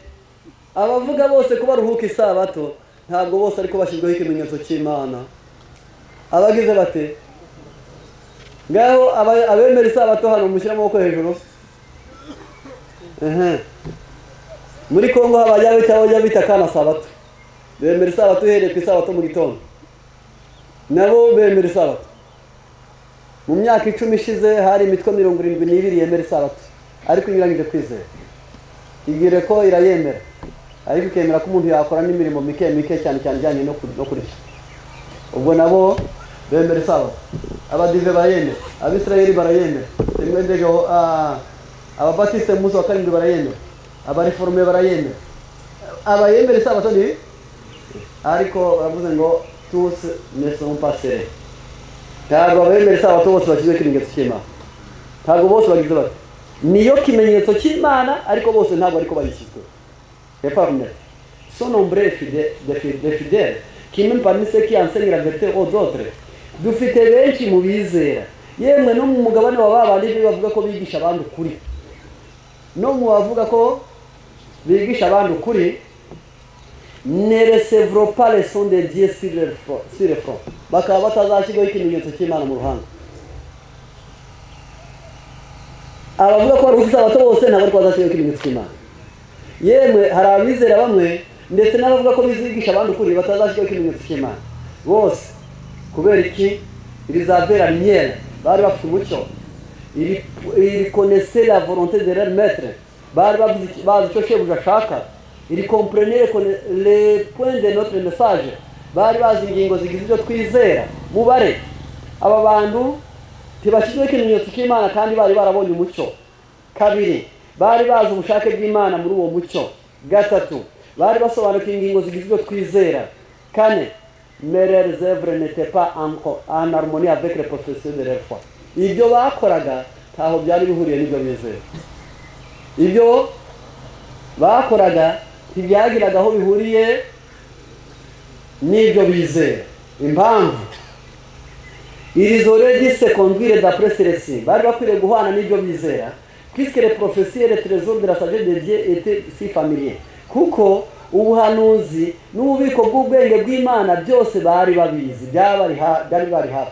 abavuga bose ko baruhuka isabato ntabwo bose ariko bashyirwaho ikimenyetso cy'imana abagize bate ngaho aba- abemera isabato hano mushyire amaboko hejuru Ehe. muri kongo haba abajya bita abajya bita kana sabato bemera isabato uhereye ku isabato mu gitondo nabo bemera isabato mu myaka icumi ishize hari imitwe mirongo irindwi n'ibiri yemera isabato ariko inyuranyije kwizera ibwire ko irayemera ariko ikemera ko umuntu yakora n'imirimo mike mike cyane cyane ijyanye no kur- no kurya ubwo nabo bemera isabato abadive barayemera abisirayeli barayemera rimwe ndegeho ababatiste munsi wa karindwi barayemera abareforume barayemera abayemera isabato ni ariko baravuze ngo tusi neson pasere ntabwo abemera isabato bose bakizwe ikimenyetso cy'imana ntabwo bose bagize bati niyo kimenyetso cy'imana ariko bose ntabwo ariko bayishyizwe hepfo hakomeye son nombre fide- de fi- de fidèles qui même parmi ceux qui enseignent la vérité aux autres dufite benshi mu bizera yemwe no mu mugabane wa babandi be bavuga ko bigisha abandi ukuri no mu bavuga ko bigisha abandi ukuri ne recevro pas le son de Dieu sur le fro- sur le front bakaba batazashyirwaho ikimenyetso cy'Imana mu ruhanga abavuga ko baruhuka isabato bose ntabwo ariko bazashyirwaho ikimenyetso cy'Imana yemwe hari abizera bamwe ndetse n'abavuga ko bizigisha abandi ukuri batazashyiraho ikimenyetso cy'imana bose kubera iki irizabera miyera bari bafite umucyo iri- irikonese la volonté de leur maître bari bavuze iki- bazi icyo shebuja ashaka irikompurene le point de notre message bari bazi ingingo zigize ibyo twizera mubare aba bantu ntibashyizweho ikimenyetso cy'imana kandi bari barabonye umucyo kabiri bari bazi ubushake bw'imana muri uwo mucyo gatatu bari basobanukiwe ingingo zigize ibyo twizera kane mere reserve n'était pas encore en harmonie avec les professions de leur foi ibyo bakoraga ntaho byari bihuriye n'ibyo bizera ibyo bakoraga ntibyagiraga aho bihuriye n'ibyo bizera impamvu Ils auraient dû se conduire d'après celle-ci. Bari bakwiriye guhana n'ibyo bizera. Puisque les prophéties et les trésors de la sagesse de Dieu étaient si familiers. Kuko ubuhanuzi n'ububiko bw'ubwenge bw'Imana byose bari babizi. Byabari ha- byari bari hafi.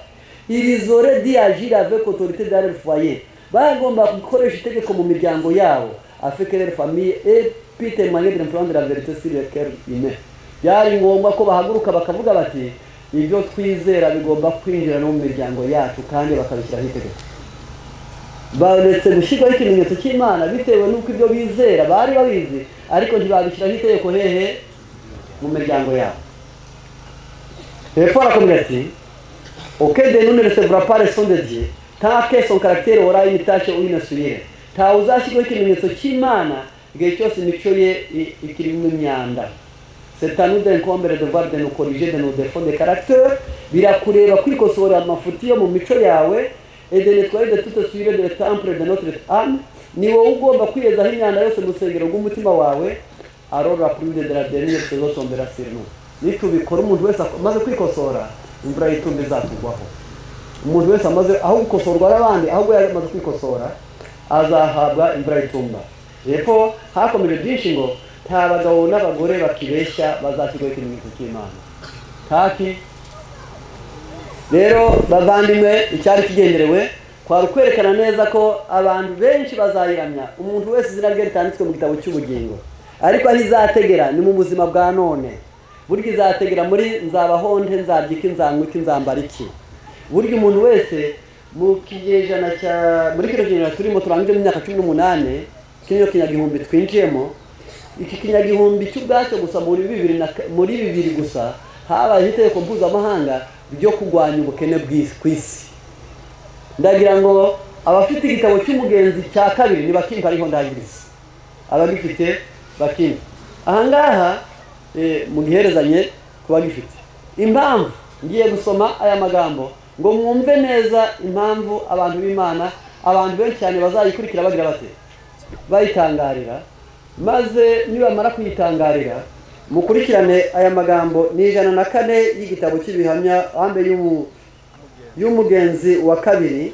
Ils auraient dû agir avec autorité dans leur foyer. Bagomba gukoresha itegeko mu miryango yabo. Afin que leur famille et puis témoigner de l'influence de la vérité sur le cœur humain. byari ngombwa ko bahaguruka bakavuga bati ibyo twizera bigomba kwinjira no mu miryango yacu kandi bakabishyiraho itegeko baretse gushyirwaho ikimenyetso cy'imana bitewe n'uko ibyo bizera bari babizi ariko ntibabishyiraho itegeko hehe mu miryango yabo hepfo harakomeza ati auquel de nous ne recevra pas le son de Dieu, tant que son caractère aura une tâche ou une souillure. Nta uzashyirwaho ikimenyetso cy'Imana igihe cyose imico ye i- ikirimo imyanda. C'est à nous d'incombrer de voir de nous corriger de nos défauts de caractère, birakureba kwikosora amafuti yo mu mico yawe, et de nettoyer de toute souillure de temple de notre âme, ni wowe ugomba kwiyezaho imyanda yose mu rusengero rw'umutima wawe, alors la pluie de la dernière saison tombera sur nous. nitubikora umuntu wese ak- amaze kwikosora imvura y'itumba izatugwaho umuntu wese amaze aho gukosorwa n'abandi ahubwo yari amaze kwikosora azahabwa imvura y'itumba hepfo hakomeje byinshi ngo nta bagabo n'abagore bakibeshya bazashyirwaho ikimenyetso cy'imana taki rero bavandimwe icyari kigenderewe kwari ukwerekana neza ko abantu benshi bazayiramya umuntu wese izina rye ritanditswe mu gitabo cy'ubugingo ariko aho izategera ni mu buzima bwa none burya izategera muri nzabahonde nzarya iki nzanywa iki nzambara iki burya umuntu wese mu kinyejana cya muri kino kinyejana turimo turangije mu myaka cumi n'umunani kino kinyagihumbi twinjiyemo iki kinyagihumbi cy'ubwacyo gusa muri bibiri na muri bibiri gusa habaye itegeko mpuzamahanga ryo kurwanya ubukene bw'isi ku isi ndagira ngo abafite igitabo cy'umugenzi cya kabiri ntibakimpa ariho ndangiriza abagifite bakimpa ahangaha eh, mugiherezanye ku bagifite impamvu ngiye gusoma aya magambo ngo mwumve neza impamvu abantu b'imana abantu benshi cyane bazayikurikira bagira bate bayitangarira maze nibamara kuyitangarira mukurikirane aya magambo ni ijana na kane y'igitabo cy'ibihamya hambe y'umu- y'umugenzi wa kabiri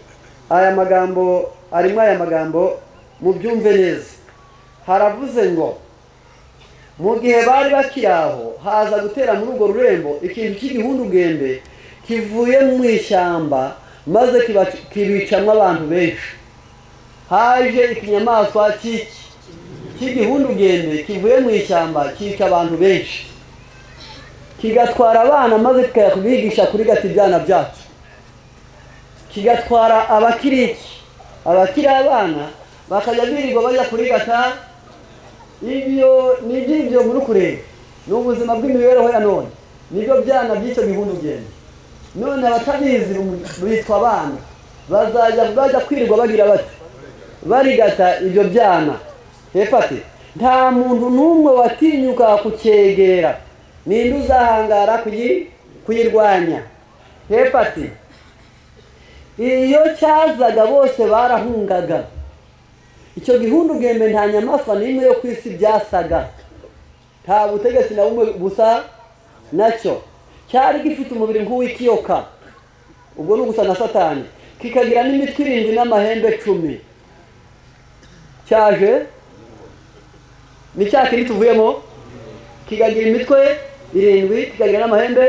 aya magambo arimo aya magambo mubyumve neza haravuze ngo mu gihe bari bakiri aho haza gutera muri urwo rurembo ikintu cy'igihundugembe kivuye mu ishyamba maze kibac- kibicamo abantu benshi haje ikinyamaswa cy'iki cy'igihundugende kivuye mu ishyamba cyica abantu benshi kigatwara abana maze kikajya kubigisha kuri gata ibyana byacu kigatwara abakiriki abakiri abana bakajya birirwa bajya kuri gata ibyo ni iby'ibyo muri kureba ni ubuzima bw'imibereho ya none nibyo byana by'icyo gihundugende none abatabizi bitwa abana bazajya bajya kwirirwa bagira bati barigata ibyo byana hepfo ati nta muntu n'umwe watinyuka kucyegera ninde uzahangara kuyi- kuyirwanya hepfo ati iyo cyazaga bose barahungaga icyo gihundu bwembe nta nyamaswa n'imwe yo ku isi byasaga nta butegetsi na bumwe busa nacyo cyari gifite umubiri nk'uw'ikiyoka ubwo ni ugusa na satani kikagira n'imitwe irindwi n'amahembe cumi cyaje ni cya kindi tuvuyemo kikagira imitwe irindwi kikagira n'amahembe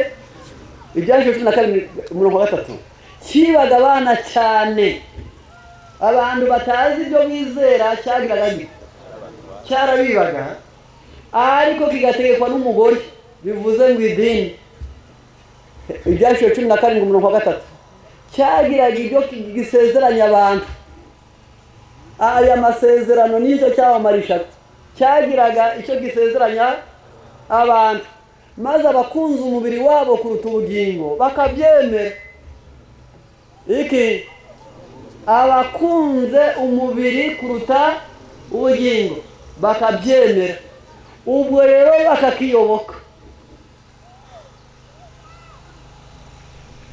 ibyaje cumi na karindwi umurongo wa gatatu kibaga abana cyane abantu batazi ibyo bizera cyagiraga gito cyarabibaga ariko kigategekwa n'umugore bivuze ngo idini ibyaciwe cumi na karindwi umurongo wa gatatu cyagiraga ibyo gisezeranya abantu aya masezerano nicyo cyamamarisha cyagiraga icyo gisezeranya abantu maze abakunze umubiri wabo kuruta ubugingo bakabyemera iki abakunze umubiri kuruta ubugingo bakabyemera ubwo rero bakakiyoboka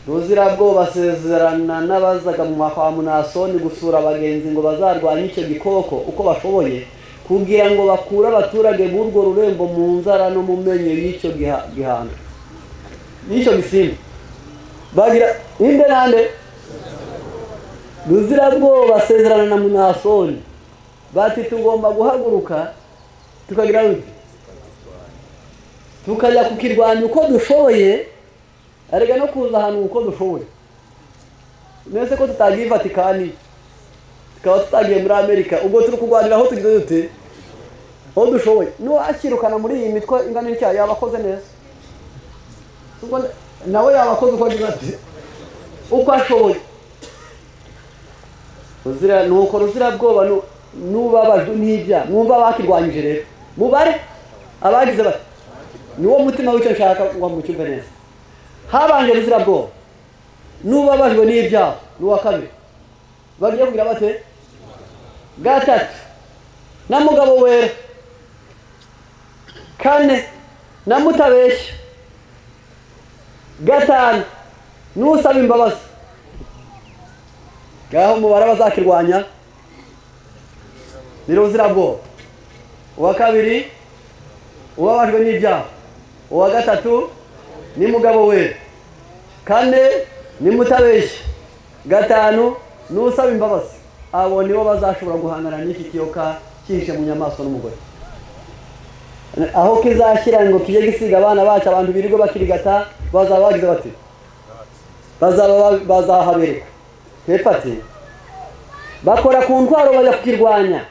ruzirabwoba basezerana n'abazaga mu kwa munasoni gusura abagenzi ngo bazarwanye icyo gikoko uko bashoboye kugira ngo bakure abaturage b'urwo rurembo mu nzara no mu menyo y'icyo giha- gihano y'icyo gisimba bagira inde nande ruzirabwoba basezerana na munasoni bati tugomba guhaguruka tukagira uti tukajya kukirwanya uko dushoboye arega no kuza ahantu uko dushoboye mwese ko tutagiye i vatikani tukaba tutagiye muri amerika ubwo turi kurwanira aho tugize dute aho dushoboye nuwakirukana muri iyi mitwe ingana n'icyaha yaba akoze neza ubwo nawe yaba akoze uko agize ati uko ashoboye ruzira nuko ruzirabwoba nu- n'ubabajwe n'ibyaha mwumva bakirwanyije rero mubare abagize bati niwo mutima w'icyo nshaka ngo mucyumve neza habanje ruzirabwoba n'ubabajwe n'ibyaha ni uwa kabiri bagiye kugira bate gatatu na mugabo wera kane na mutabeshya gatanu n'usaba imbabazi ngaho umubare abazakirwanya ni ruzirabwoba uwa kabiri ubabajwe n'ibyaha uwa gatatu ni mugabo we kane ni mutabeshya gatanu ni usaba imbabazi abo nibo bazashobora guhangana n'iki kiyoka cyihishe mu nyamaswa n'umugore aho kizashyira ngo kijye gisiga abana bacu abantu birirwa bakirigata bazaba bagize bati bazaba ba- bazahabereka hepfo ati bakora ku ntwaro bajya kukirwanya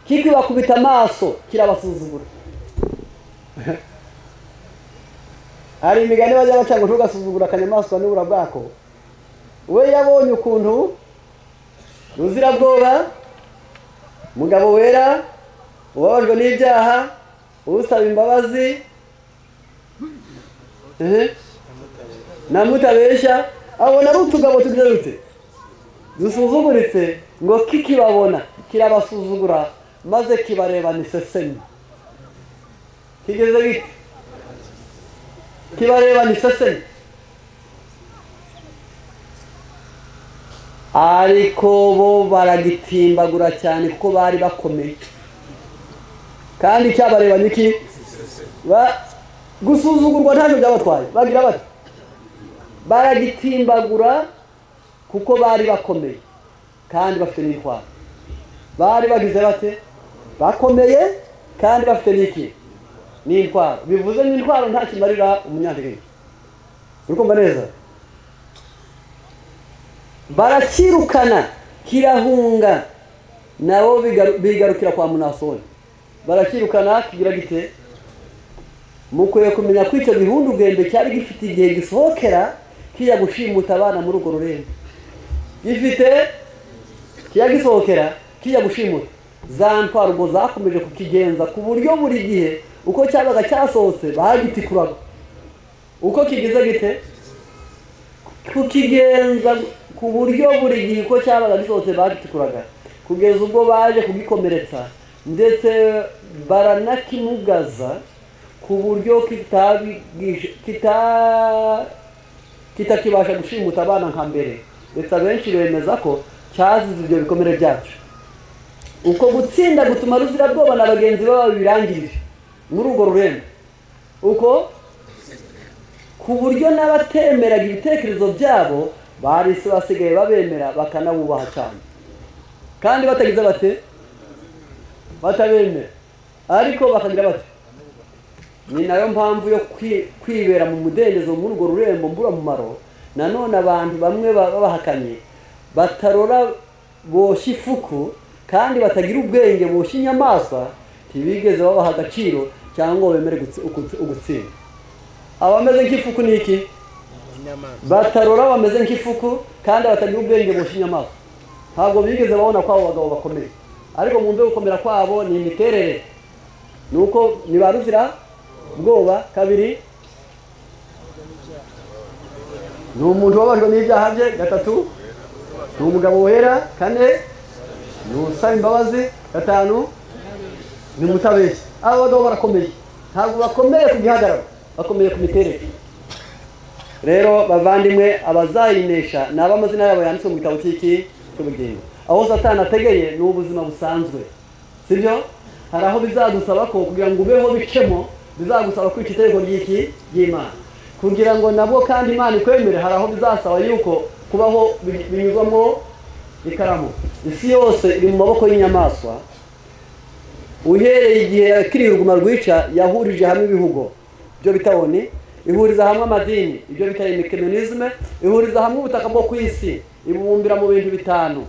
kikibakubita amaso kirabasuzugura hari imigani bajya baca ngo ntugasuzugura akanyamaswa n'ubura bwako we yabonye ukuntu ruzirabwoba mugabo wera ubabajwe n'ibyaha usaba imbabazi eh, na mutabeshya abona ari utugabo tugira dute dusuzuguritse ngo kikibabona kirabasuzugura maze kibarebana isesemi kigeze gite kibareba ni sesemi ariko bo baragitimbagura cyane kuko bari bakomeye kandi cyabareba niki Ba- gusuzugurwa ntacyo byabatwaye bagira bati baragitimbagura kuko bari bakomeye kandi bafite n'intwaro bari bagize bate bakomeye kandi bafite n'iki ni intwaro bivuze ngo intwaro nta kimarira umunyantegenke urukumva neza barakirukana kirahunga nabo bigaru- bigarukira kwa munasoni barakirukana kigira gite mukwiye kumenya ko icyo gihundu bwembe cyari gifite igihe gisohokera kijya gushimuta abana muri urwo rurembo gifite kijya gisohokera kijya gushimuta za ntwaro ubwo zakomeje kukigenza ku buryo buri gihe uko cyabaga cyasohotse bagitikuraga uko kigize gite kukigenza ku buryo buri gihe uko cyabaga gisohotse bagitikuraga kugeza ubwo baje kugikomeretsa ndetse baranakimugaza ku buryo kitabigisha kita kitakibasha gushimuta abana nka mbere ndetse abenshi bemeza ko cyazize ibyo bikomere byacu uko gutsinda gutuma ruzirabwoba na bagenzi babo birangirire muri urwo rurembo uko ku buryo n'abatemeraga ibitekerezo byabo bari se basigaye babemera bakanabubaha cyane kandi batagize bate batabemera ariko bakagira bate ni nayo mpamvu yo kwi- kwibera mu mudendezo muri urwo rurembo mburamumaro nanone abantu bamwe ba- babahakanye batarora boshya ifuku kandi batagira ubwenge boshya inyamaswa ntibigeze babaha agaciro cyangwa ngo bemere gutsi- ugutsi- ugutsinda abameze nk'ifuku ni iki batarora bameze nk'ifuku kandi batagira ubwenge boshya inyamaswa ntabwo bigeze babona ko abo bagabo bakomeye ariko mu mbe gukomera kwabo ni imiterere ni uko ni ba ruzira ubwoba kabiri ni umuntu wabajwe n'ibyaha bye gatatu ni umugabo wera kane ni usaba imbabazi gatanu ni umutabeshyi aba bagabo barakomeye ntabwo bakomeye ku gihagararo bakomeye ku miterere rero bavandimwe abazayinesha ni ab'amazina yabo yanditswe mu gitabo cy'iki cy'ubugingo aho satani ategeye ni ubuzima busanzwe sibyo hari aho bizagusaba ko kugira ngo ubeho bicemo bizagusaba kwica itegeko ry'iki ry'imana kugira ngo nabwo kandi imana ikwemere hari aho bizasaba yuko kubaho bi- binyuzwamo ikaramu isi yose iri mu maboko y'inyamaswa uhereye igihe yakiriye uruguma rwica yahurije hamwe ibihugu ibyo bita oni ihuriza hamwe amadini ibyo bita imikemenizme ihuriza hamwe ubutaka bwo ku isi ibubumbira mu bintu bitanu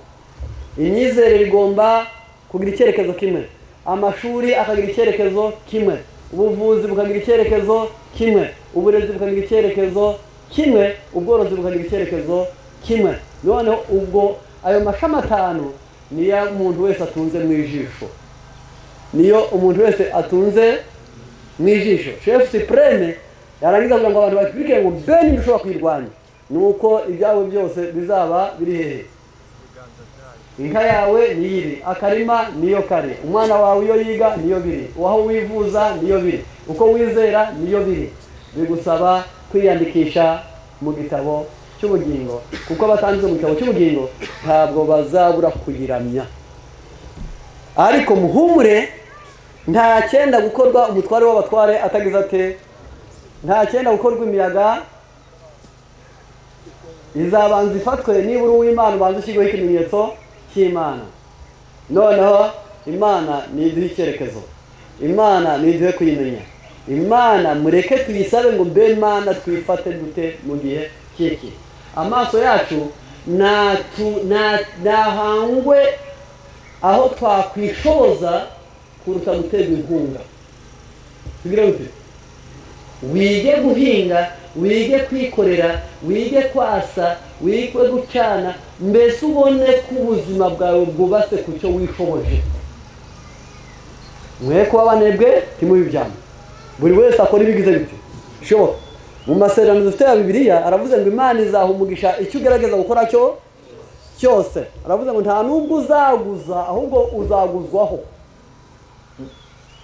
imyizerere igomba kugira icyerekezo kimwe amashuri akagira icyerekezo kimwe ubuvuzi bukagira icyerekezo kimwe uburezi bukagira icyerekezo kimwe ubworozi bukagira icyerekezo kimwe noneho ubwo ayo mashami atanu niyo umuntu wese atunze mu ijisho niyo umuntu wese atunze mu ijisho shefu supreme yarangiza kugira ngo abantu bakubwire ngo mbe niba ushobora kuyirwanya ni uko ibyawe byose bizaba biri hehe inka yawe niyiri akarima niyo kare umwana wawe iyo yiga niyo biri uwaho wivuza niyo biri uko wizera niyo biri bigusaba kwiyandikisha mu gitabo cy'ubugingo kuko abatanditse mu gitabo cy'ubugingo ntabwo bazabura kuyiramya ariko muhumure nta cyenda gukorwa umutware w'abatware atagize ate nta cyenda gukorwa imiyaga izabanza ifatwe nibura uw'imana ubanza ushyirweho ikimenyetso cy'imana noneho imana niduhe icyerekezo imana niduhe kuyimenya imana mureke tuyisabe ngo mbe imana twifate dute mu gihe kiki amaso yacu natu- na- nahangwe aho twakwishoza kuruta guterwa inkunga tugira gute wige guhinga wige kwikorera wige kwasa wige gucana mbese ubone ko ubuzima bwawe bwubatse ku cyo wishoboje mwe kuba abanebwe ntimubi ibyambo buri wese akora ibigize bite bishoboka mu masezerano dufite ya bibiliya aravuze ngo imana izaha umugisha icyo ugerageza gukora cyo cyose aravuze ngo nta nubwo uzaguza ahubwo uzaguzwaho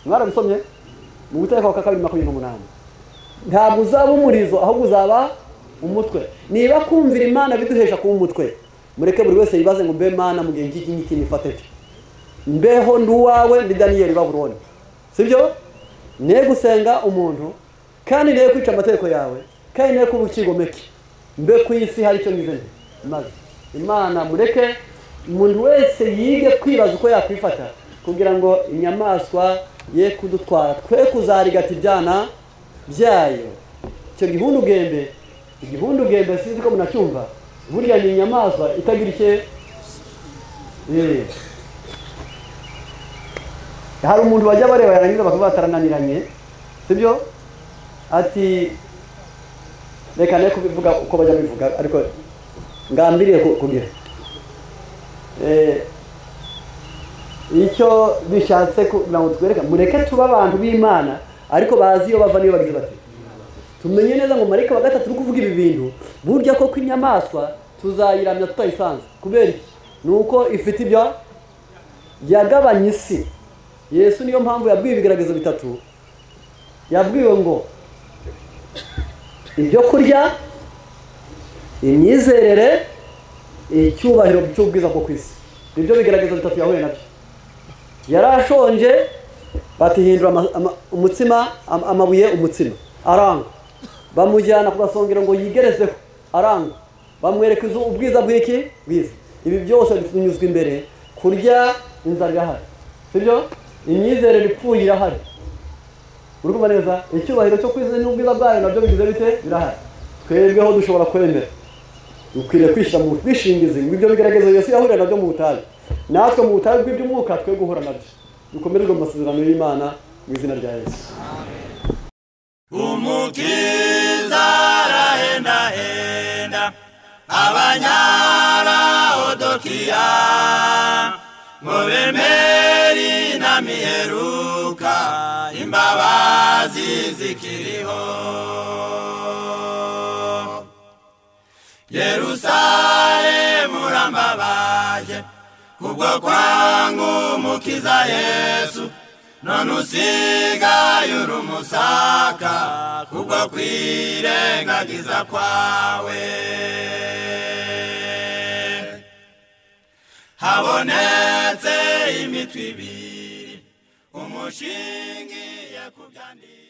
mwarabisomye mu gutegeko kwa kabiri makumyabiri n'umunani ntabwo uzaba umurizo ahubwo uzaba umutwe niba kumvira imana biduhesha kuba umutwe mureke buri wese yibaze ngo mbe mana mu gihe ngiki ngiki nifate nte mbeho ndi uwawe ndi daniyeli baburoni sibyo ne gusenga umuntu kandi ne kwica amategeko yawe kandi ne kuba ukigomeke mbe ku isi hari icyo ngize nte maze imana mureke umuntu wese yige kwibaza uko yakwifata kugira ngo inyamaswa ye kudutwara twe kuzarigata ibyana byayo icyo gihundugembe igihundugembe sinzi ko munacyumva burya ni inyamaswa itagira icye Eh. hari umuntu wajya bareba yarangiza bakavuga batarananiranye sibyo ati reka ne kubivuga uko bajya bivuga ariko ngambiriye ku- kugira Eh, icyo bishatse kugira ngo twereke mureke tube abantu b'imana ariko bazi iyo bava niyo bagize bati tumenye neza ngo marayika wa gatatu uri kuvuga ibi bintu burya koko inyamaswa tuzayiramya tutayisanze kubera iki ni uko ifite ibyo yagabanye isi yesu niyo mpamvu yabwiye ibigeragezo bitatu yabwiwe ngo ibyo kurya imyizerere icyubahiro cy'ubwiza bwo ku isi nibyo bigeragezo bitatu yahuye nabyo yari ashonje batihindura ama- ama- umutsima am- amabuye umutsima arangwa bamujyana ku gasongero ngo yigerezeho arangwa bamwereka izu- ubwiza bw'iki bwiza ibi byose binyuzwa imbere kurya inzara irahari sibyo imyizerere ipfuye irahari urumva neza icyubahiro cyo kwizera n'ubwiza bwayo nabyo bigize bite birahari twebweho dushobora kwemera dukwiriye kwishyira mu bwishingizi ngo ibyo bigeragezo yesu yahurira nabyo mu butayu natwe mu butayu bw'iby'umwuka twe guhura nabyo dukomererwe mu masezerano y'imana mu izina rya yesu umukiza arahendahenda abanyaraodokiya ngo bemeri na miheruka imbabazi zikiriho yerusalemu urambabaje kubwo kwangu umukiza yesu none usigaye uri umusaka kubwo kwirengagiza kwawe habonetse imitwe ibiri umushingiye ku byanditse